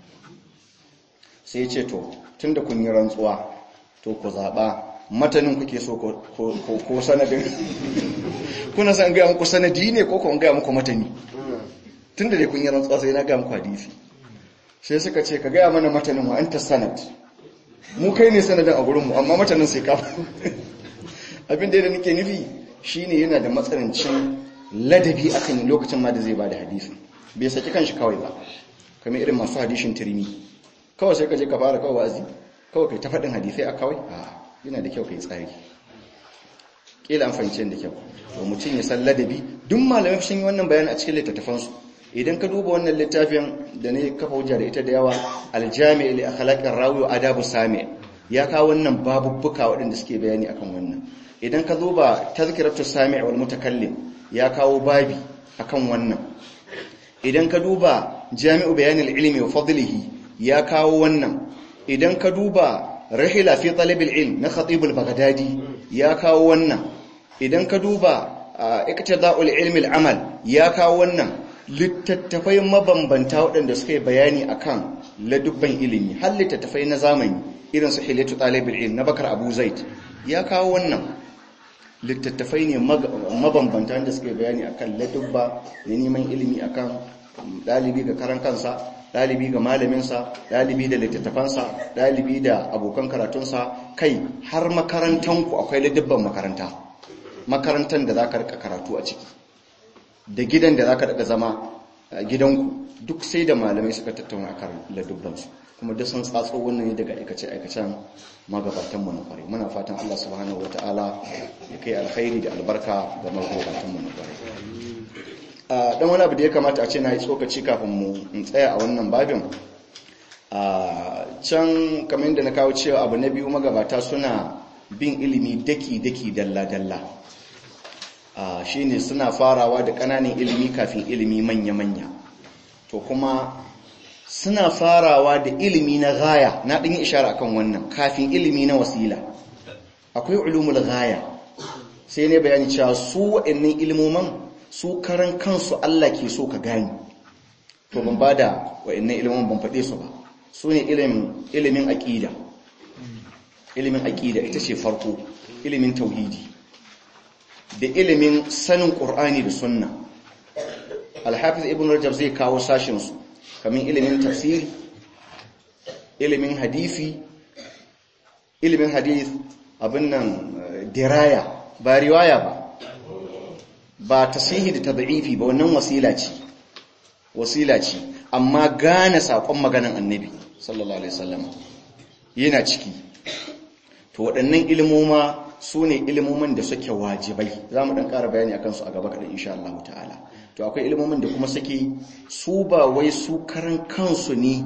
sai ya ce to tunda kun yi rantsuwa to ku zaba matanin kuke so ko sanadin kuna san gaya muku sanadi ne ko kun gaya muku matani tun da dai kun yi rantsuwa sai na gaya muku hadisi sai suka ce ka gaya mana matanin wa anta sanad mu kai ne sanadin a gurinmu amma matanin sai kafa abin da nake nufi shine yana da matsanancin ladabi akan lokacin ma da zai bada hadisi bai saki kanshi kawai ba kamar irin masu hadishin tirmi kawai sai ka je ka fara kawai wa'azi kawai kai ta faɗin hadisai a kawai a'a yana da kyau kai tsari kila an fahimci da kyau to mutum ya san ladabi duk malamai sun yi wannan bayani a cikin littattafansu idan ka duba wannan littafin da ne kafa hujja da ita da yawa aljami' li akhlaqir rawi wa adabu sami ya kawo wannan babubbuka waɗanda suke bayani akan wannan idan ka duba tazkiratu sami' wal mutakallim ya kawo babi akan wannan idan ka duba jami'u bayanil ilmi wa fadlihi ya kawo wannan idan ka duba rahila fi talabil ilm na khatibul baghdadi ya kawo wannan idan ka duba iktida'ul ilmi al'amal ya kawo wannan littattafai mabambanta waɗanda suka yi bayani akan ladubban ilimi har littattafai na zamani irin su hilatu talibul ilm na bakar abu zaid ya kawo wannan littattafai ne mabambanta wanda suka yi bayani akan ladubba da neman ilimi akan dalibi ga karan kansa ɗalibi ga malaminsa ɗalibi da littattafansa ɗalibi da abokan karatunsa kai har makarantanku akwai ladabban makaranta makarantar da za ka rika karatu a ciki da gidan da za ka rika zama gidanku duk sai da malamai suka tattauna akan ladabbansu kuma duk sun tsatso wannan ne daga aikace-aikacen magabatanmu na kwarai muna fatan Allah subhanahu wata'ala ya kai alkhairi da albarka ga magabatanmu na kwarai dan wani abu da ya kamata a ce na yi tsokaci kafin mu in tsaya a wannan babin a can kamar yadda na kawo cewa abu na biyu magabata suna bin ilimi daki-daki dalla-dalla shi ne suna farawa da ƙananan ilimi kafin ilimi manya-manya to kuma suna farawa da ilimi na gaya na ɗin ishara akan wannan kafin ilimi na wasila akwai ulumul gaya sai ne bayani cewa su waɗannan ilimoman su karan kansu Allah ke so ka gani to ban ba da wa'annan ilimin ban faɗe su ba su ne ilimin aƙida ilimin aƙida ita ce farko ilimin tauhidi da ilimin sanin ƙur'ani da sunna alhafiz ibn rajab zai kawo sashinsu kamar ilimin tafsiri ilimin hadisi ilimin hadith abin nan diraya ba riwaya ba ba tasihi da tad'ifi ba wannan wasila ce wasila ce amma gane sakon maganan annabi sallallahu alaihi wasallam yana ciki to waɗannan ilmoma su ne ilmomin da suke wajibai za mu ɗan ƙara bayani akan su a gaba kaɗan insha Allah ta'ala to akwai ilmomin da kuma suke su ba wai su karan kansu ne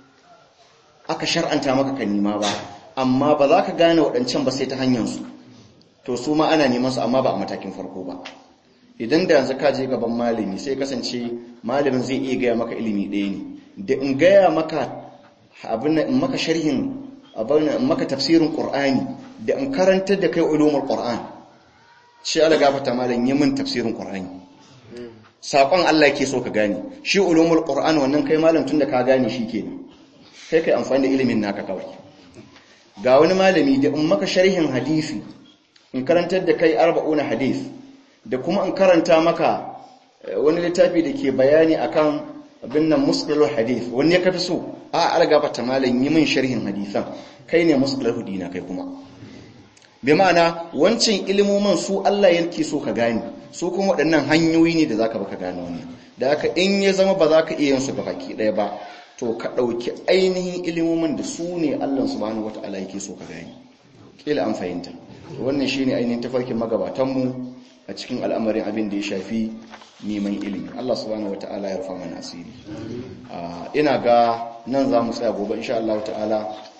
aka shar'anta maka ka nima ba amma ba za ka gane waɗancan ba sai ta hanyarsu to su ma ana neman su amma ba a matakin farko ba idan da yanzu ka je gaban malami sai kasance malamin zai iya gaya maka ilimi ɗaya ne da in gaya maka abin in maka sharhin abin in maka tafsirin qur'ani da in karantar da kai ulumul qur'an shi Allah gafarta malam yi min tafsirin qur'ani sakon Allah yake so ka gane shi ulumul qur'an wannan kai malam tunda ka gane shi kenan kai kai amfani da ilimin naka kawai ga wani malami da in maka sharhin hadisi in karantar da kai arba'una hadith da kuma in karanta maka wani littafi da ke bayani akan abin nan musqalul hadith wani ya kafi so a algaba ta malam yi min sharhin hadisan kai ne musqalul hudina kai kuma bi ma'ana wancan ilimomin su Allah yake so ka gane su kuma waɗannan hanyoyi ne da zaka baka gane wannan da haka in ya zama ba za ka iya yin su gabaki ɗaya ba to ka ɗauki ainihin ilimomin da su ne Allah subhanahu wata'ala yake so ka gani kila an fahimta wannan shine ainihin tafarkin magabatanmu a cikin al'amarin abin da ya shafi neman ilimi Allah subhanahu wata'ala ya rufa mana asiri ina ga nan za mu tsaya gobe insha Allah ta'ala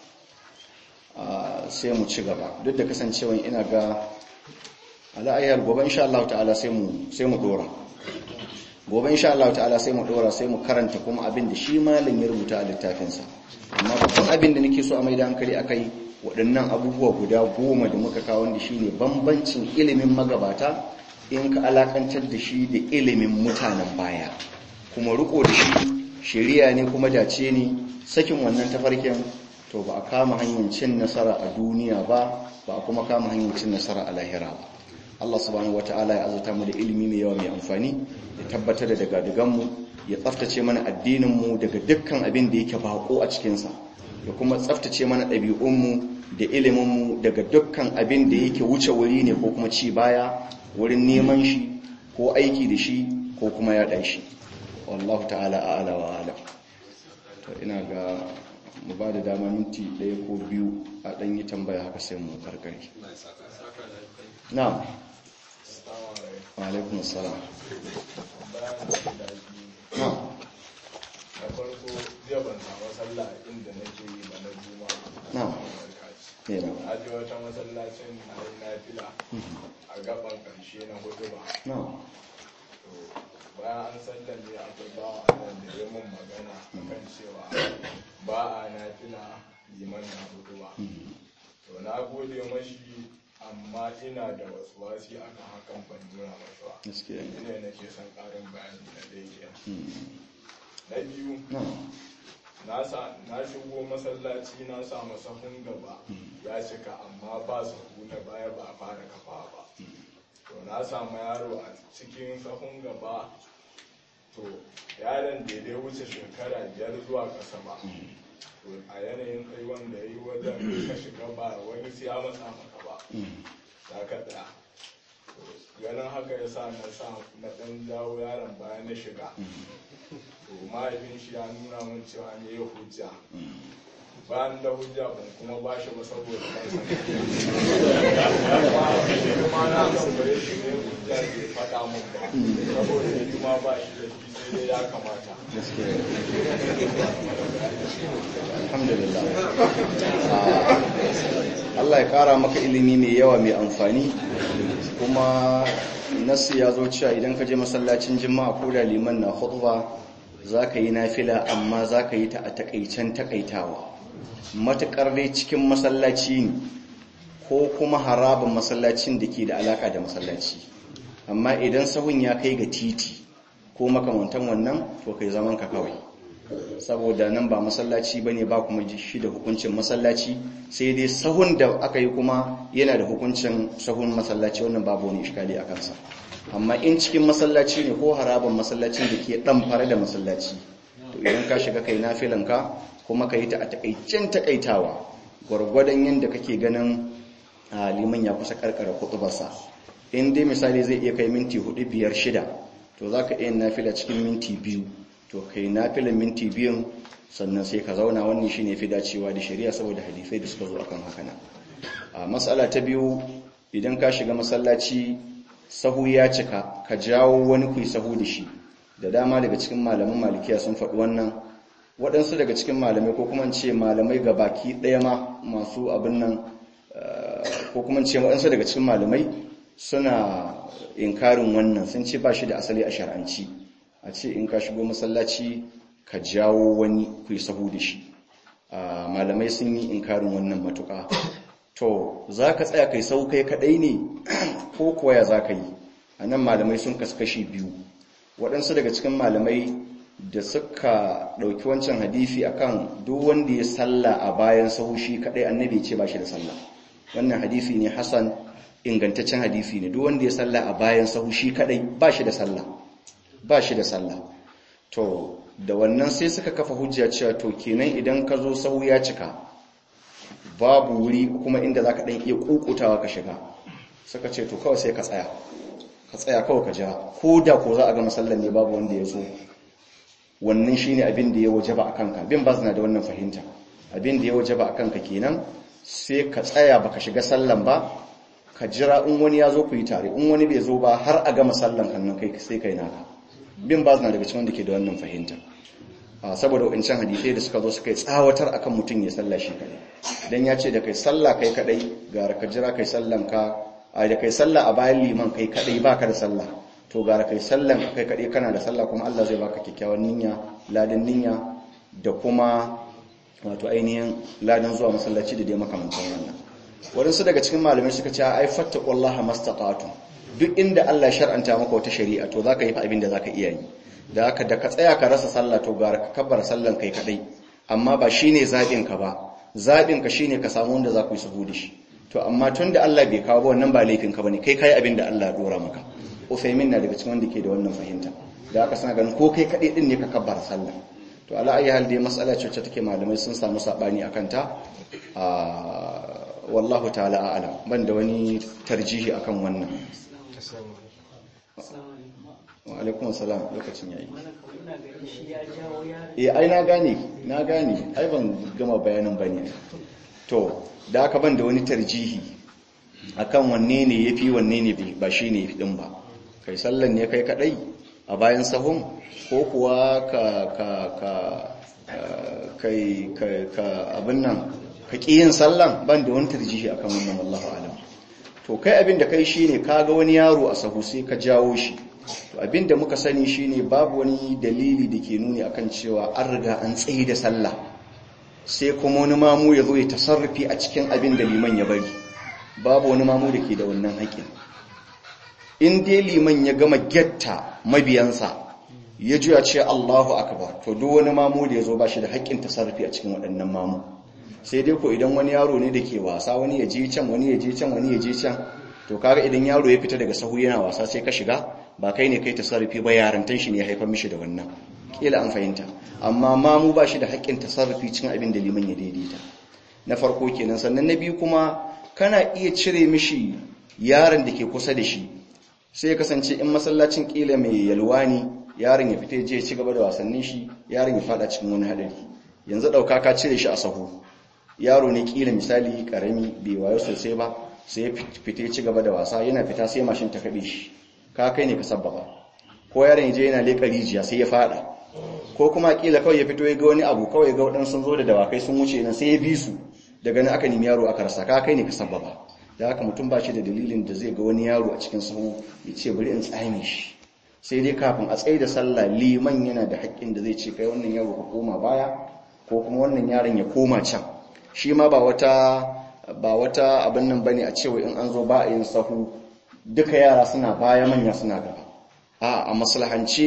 sai mu ci gaba duk da kasancewa ina ga ala'ayyar gobe insha Allah ta'ala sai mu sai mu dora gobe insha Allah ta'ala sai mu dora sai mu karanta kuma abin da shi malin ya rubuta a littafinsa amma babban abin da nake so a mai da hankali akai waɗannan abubuwa guda goma da muka kawo da shine bambancin ilimin magabata in ka alakantar da shi da ilimin mutanen baya kuma riko da shi shari'a ne kuma dace ne sakin wannan tafarkin to ba a kama hanyar cin nasara a duniya ba ba a kuma kama hanyar cin nasara a lahira ba Allah subhanahu wata'ala ya azurta mu da ilimi mai yawa mai amfani ya tabbatar da daga mu ya tsaftace mana addininmu daga dukkan abin da yake bako a cikinsa ya kuma tsaftace mana ɗabi'unmu da iliminmu daga dukkan abin da yake wuce wuri ne ko kuma ci baya wurin neman shi ko aiki da shi ko kuma yaɗa shi wallahu ta'ala a'ala wa alam to ina ga mu ba da dama minti ɗaya ko biyu a ɗan yi tambaya haka sai mu karkare na'am wa alaikun salam na'am da farko jiya ban samu sallah inda nake yi ba na juma na'am yana a je wata masallacin na yi nafila a gaban karshe na hudu ba na'am to bayan an sallame akwai bawa nan da ya mun magana akan cewa ba a nafila liman na hudu ba to na gode mashi amma ina da wasu wasi akan hakan ban nuna mashi ba gaskiya ne ne nake son karin bayani na daidai Hmm. na biyu na'am na sa- na shigo masallaci na samu sahun gaba ya cika amma ba sahu na baya ba a fara kafa ba to na samu yaro a cikin sahun gaba to yaron da ya wuce shekara biyar zuwa ƙasa ba to a yanayin kai wanda ya yi wajen ka shiga ba wani sai ya matsa maka ba Hmm. za ka tsaya To, ganin haka ya sa na sa na ɗan jawo yaron bayan na shiga to mahaifin shi ya nuna min cewa ne ya hujja bayan da hujja ban kuma ba shi ba saboda ban san kuma na tambaye shi ne hujja bai faɗa min ba saboda shi ma ba shi da shi sai dai ya kamata gaskiya alhamdulillah Ah, Allah ya kara maka ilimi mai yawa mai amfani kuma nasu ya zo cewa idan ka je masallacin jima'a ko da liman na khutba za ka yi nafila amma za ka yi ta a takaicen takaitawa matuƙar dai cikin masallaci ne ko kuma harabin masallacin da ke da alaka da masallaci amma idan sahun ya kai ga titi ko makamantan wannan to kai zaman ka kawai saboda nan ba masallaci bane ba kuma shi da hukuncin masallaci sai dai sahun da aka yi kuma yana da hukuncin sahun masallaci wannan babu wani iskali a kansa amma in cikin masallaci ne ko haraban masallacin da ke dan fara da masallaci to idan ka shiga kai nafilanka kuma ka yi ta a takaicen takaitawa gwargwadon yadda kake ganin liman ya kusa karkara kutubarsa in dai misali zai iya kai minti hudu biyar shida to za ka iya nafila cikin minti biyu to kai nafilan minti biyun sannan sai ka zauna wannan shi ne fi dacewa da shari'a saboda hadisai da suka zo akan haka nan a matsala ta biyu idan ka shiga masallaci sahu ya cika ka jawo wani kuyi sahu da shi da dama daga cikin malaman malikiya sun faɗi wannan waɗansu daga cikin malamai ko kuma ce malamai ga baki ɗaya ma masu abin nan ko kuma ce waɗansu daga cikin malamai suna inkarin wannan sun ce ba shi da asali a shar'anci a ce in ka shigo masallaci ka jawo wani ku yi sahu da shi malamai sun yi inkarin wannan matuƙa to za ka tsaya kai sau kai kaɗai ne ko kuwa za ka yi a nan malamai sun kaskashi biyu waɗansu daga cikin malamai da suka ɗauki wancan hadifi akan duk wanda ya salla a bayan sahu shi kaɗai annabi ce ba shi da sallah wannan hadifi ne hasan ingantaccen hadifi ne duk wanda ya salla a bayan sahu shi kaɗai ba shi da sallah ba shi da sallah to da wannan sai suka kafa hujja cewa to kenan idan ka zo sahu ya cika babu wuri kuma inda za ka ɗan iya ƙuƙutawa ka shiga suka ce to kawai sai ka tsaya ka tsaya kawai ka jira ko da ko za a ga masallan ne babu wanda ya zo wannan shi ne abin da ya waje ba a kanka bin ba na da wannan fahimta abin da ya waje ba a kanka kenan sai ka tsaya baka shiga sallan ba ka jira in wani ya zo ku yi tare in wani bai zo ba har a gama sallan kannan kai sai kai naka bin ba na daga cikin wanda ke da wannan fahimta saboda wancan hadisai da suka zo suka yi tsawatar akan mutum ya salla shi kadai dan ya ce da kai salla kai kadai gara ka jira kai sallan ka a da kai salla a bayan liman kai kadai baka da sallah to gara kai sallan kai kadai kana da sallah kuma Allah zai baka kyakkyawan niyya ladan niyya da kuma wato ainihin ladan zuwa masallaci da dai makamantan wannan wadansu daga cikin malamai suka ce ai fattaqullaha mastata'tum duk inda Allah shar'anta maka wata shari'a to zaka yi fa abin da zaka iya yi da haka da ka tsaya ka rasa sallah to gara ka kabbar sallan kai kadai amma ba shine zabin ka ba zabin ka shine ka samu wanda za ku yi suhu da shi to amma tunda Allah bai kawo ba wannan ba laifin ka bane kai kai abin da Allah ya dora maka Uthaymin na daga cikin wanda ke da wannan fahimta da aka sana ganin ko kai kadai din ne ka kabbar sallah to ala ayi hal dai mas'ala ce take malamai sun samu sabani akan ta wallahu ta'ala a'lam ban da wani tarjihi akan wannan wa alaikun salam lokacin yayi eh ai na gane na gane ai ban gama bayanin bane to da aka ban da wani tarjihi akan wanne ne yafi wanne ne ba shine yafi din ba kai sallan ne kai kadai a bayan sahun ko kuwa ka ka ka kai ka abin nan ka ƙi yin sallan ban da wani tarjihi akan wannan wallahu alam to kai abin da kai shine kaga wani yaro a sahu sai ka jawo shi to abin da muka sani shine babu wani dalili da ke nuni akan cewa an riga an tsaye da sallah sai kuma wani mamu ya zo ya tasarrufi a cikin abin da liman ya bari babu wani mamu da ke da wannan haƙƙin in dai liman ya gama getta mabiyansa ya juya ce Allahu akbar to duk wani mamu da ya zo ba shi da haƙƙin tasarrufi a cikin waɗannan mamu sai dai ko idan wani yaro ne da ke wasa wani ya je can wani ya je can wani ya je can to kaga idan yaro ya fita daga sahu yana wasa sai ka shiga ba kai ne kai tasarrufi ba yarantan shi ne ya haifar mishi da wannan kila an fahimta amma ma mu ba shi da haƙƙin tasarrufi cikin abin da liman ya daidaita na farko kenan sannan na biyu kuma kana iya cire mishi yaron da ke kusa da shi sai ya kasance in masallacin kila mai yalwa ne yaron ya fita ya je ya ci gaba da wasannin shi yaron ya fada cikin wani hadari yanzu dauka ka cire shi a sahu yaro ne kila misali karami bai wayo sosai ba sai ya fita ci gaba da wasa yana fita sai mashin ta kabe shi ka kai ne ka sabbaba ko yaron je yana leka rijiya sai ya fada ko kuma kila kawai ya fito ya ga wani abu kawai ga wadansu sun zo da dawakai sun wuce nan sai ya bi su daga nan aka nemi yaro aka rasa ka kai ne ka sabbaba da haka mutum ba shi da dalilin da zai ga wani yaro a cikin sahu ya ce bari in tsame shi sai dai kafin a tsaye da sallah liman yana da haƙƙin da zai ce kai wannan yaro ka koma baya ko kuma wannan yaron ya koma can shi ma ba wata ba wata abin nan bane a cewa in an zo ba a yin sahu duka yara suna baya manya suna gaba a a maslahance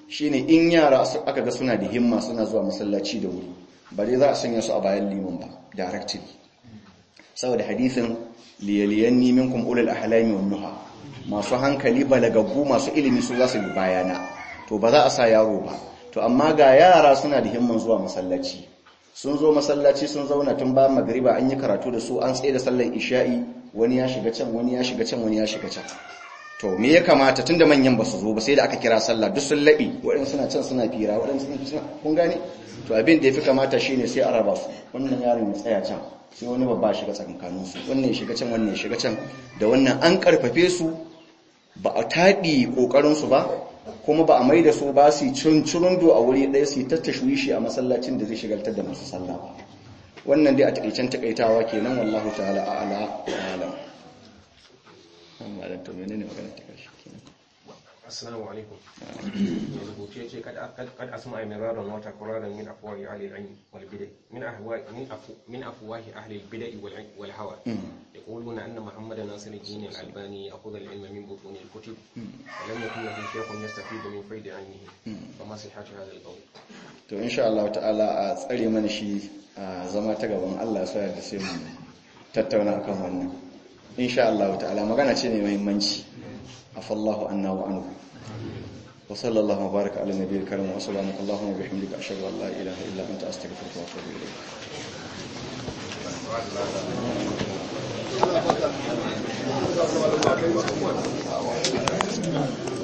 shine in yara aka ga suna da himma suna zuwa masallaci da wuri ba dai za a sanya su a bayan liman ba directly saboda hadisin liyaliyanni minkum ulul ahlami wan nuha masu hankali balagaggu masu ilimi su za su bi bayana to ba za a sa yaro ba to amma ga yara suna da himman zuwa masallaci sun zo masallaci sun zauna tun ba magriba an yi karatu da su an tsaye da sallar isha'i wani ya shiga can wani ya shiga can wani ya shiga can to me ya kamata tunda manyan ba su zo ba sai da aka kira sallah duk sun laɓi waɗansu suna can suna fira waɗansu suna kun gane to abin da ya fi kamata shine sai a raba su wannan yaron ya tsaya can sai wani babba shiga tsakankanin su wannan ya shiga can wannan ya shiga can da wannan an karfafe su ba a taɗi ƙoƙarin su ba kuma ba a mai da su ba su cincirundo a wuri ɗaya su tattashwishi a masallacin da zai shigaltar da masu sallah ba wannan dai a taƙaicen taƙaitawa kenan wallahu ta'ala a'ala wa alam amma da to menene magana ta karshe kenan assalamu alaikum mai rubutu ya ce kad asma miraran wata kuraran min afwahi ahli al-ilm wal bid'ah min ahwa'i min afu min afwahi ahli al-bid'ah wal hawa يقولون أن محمد ناصر الدين الألباني يأخذ العلم من بطون الكتب ولم يكن له شيخ يستفيد من فيض علمه فما صحة هذا القول to insha Allah ta'ala a tsare mana shi a zama ta gaban Allah sai da sai mu tattauna akan wannan insha Allah ta'ala magana ce mai muhimmanci afallahu anna wa anhu wa sallallahu baraka ala nabiyil karim wa subhanaka allahumma wa bihamdika ashhadu an la ilaha illa anta astaghfiruka wa atubu ilayk Thank you.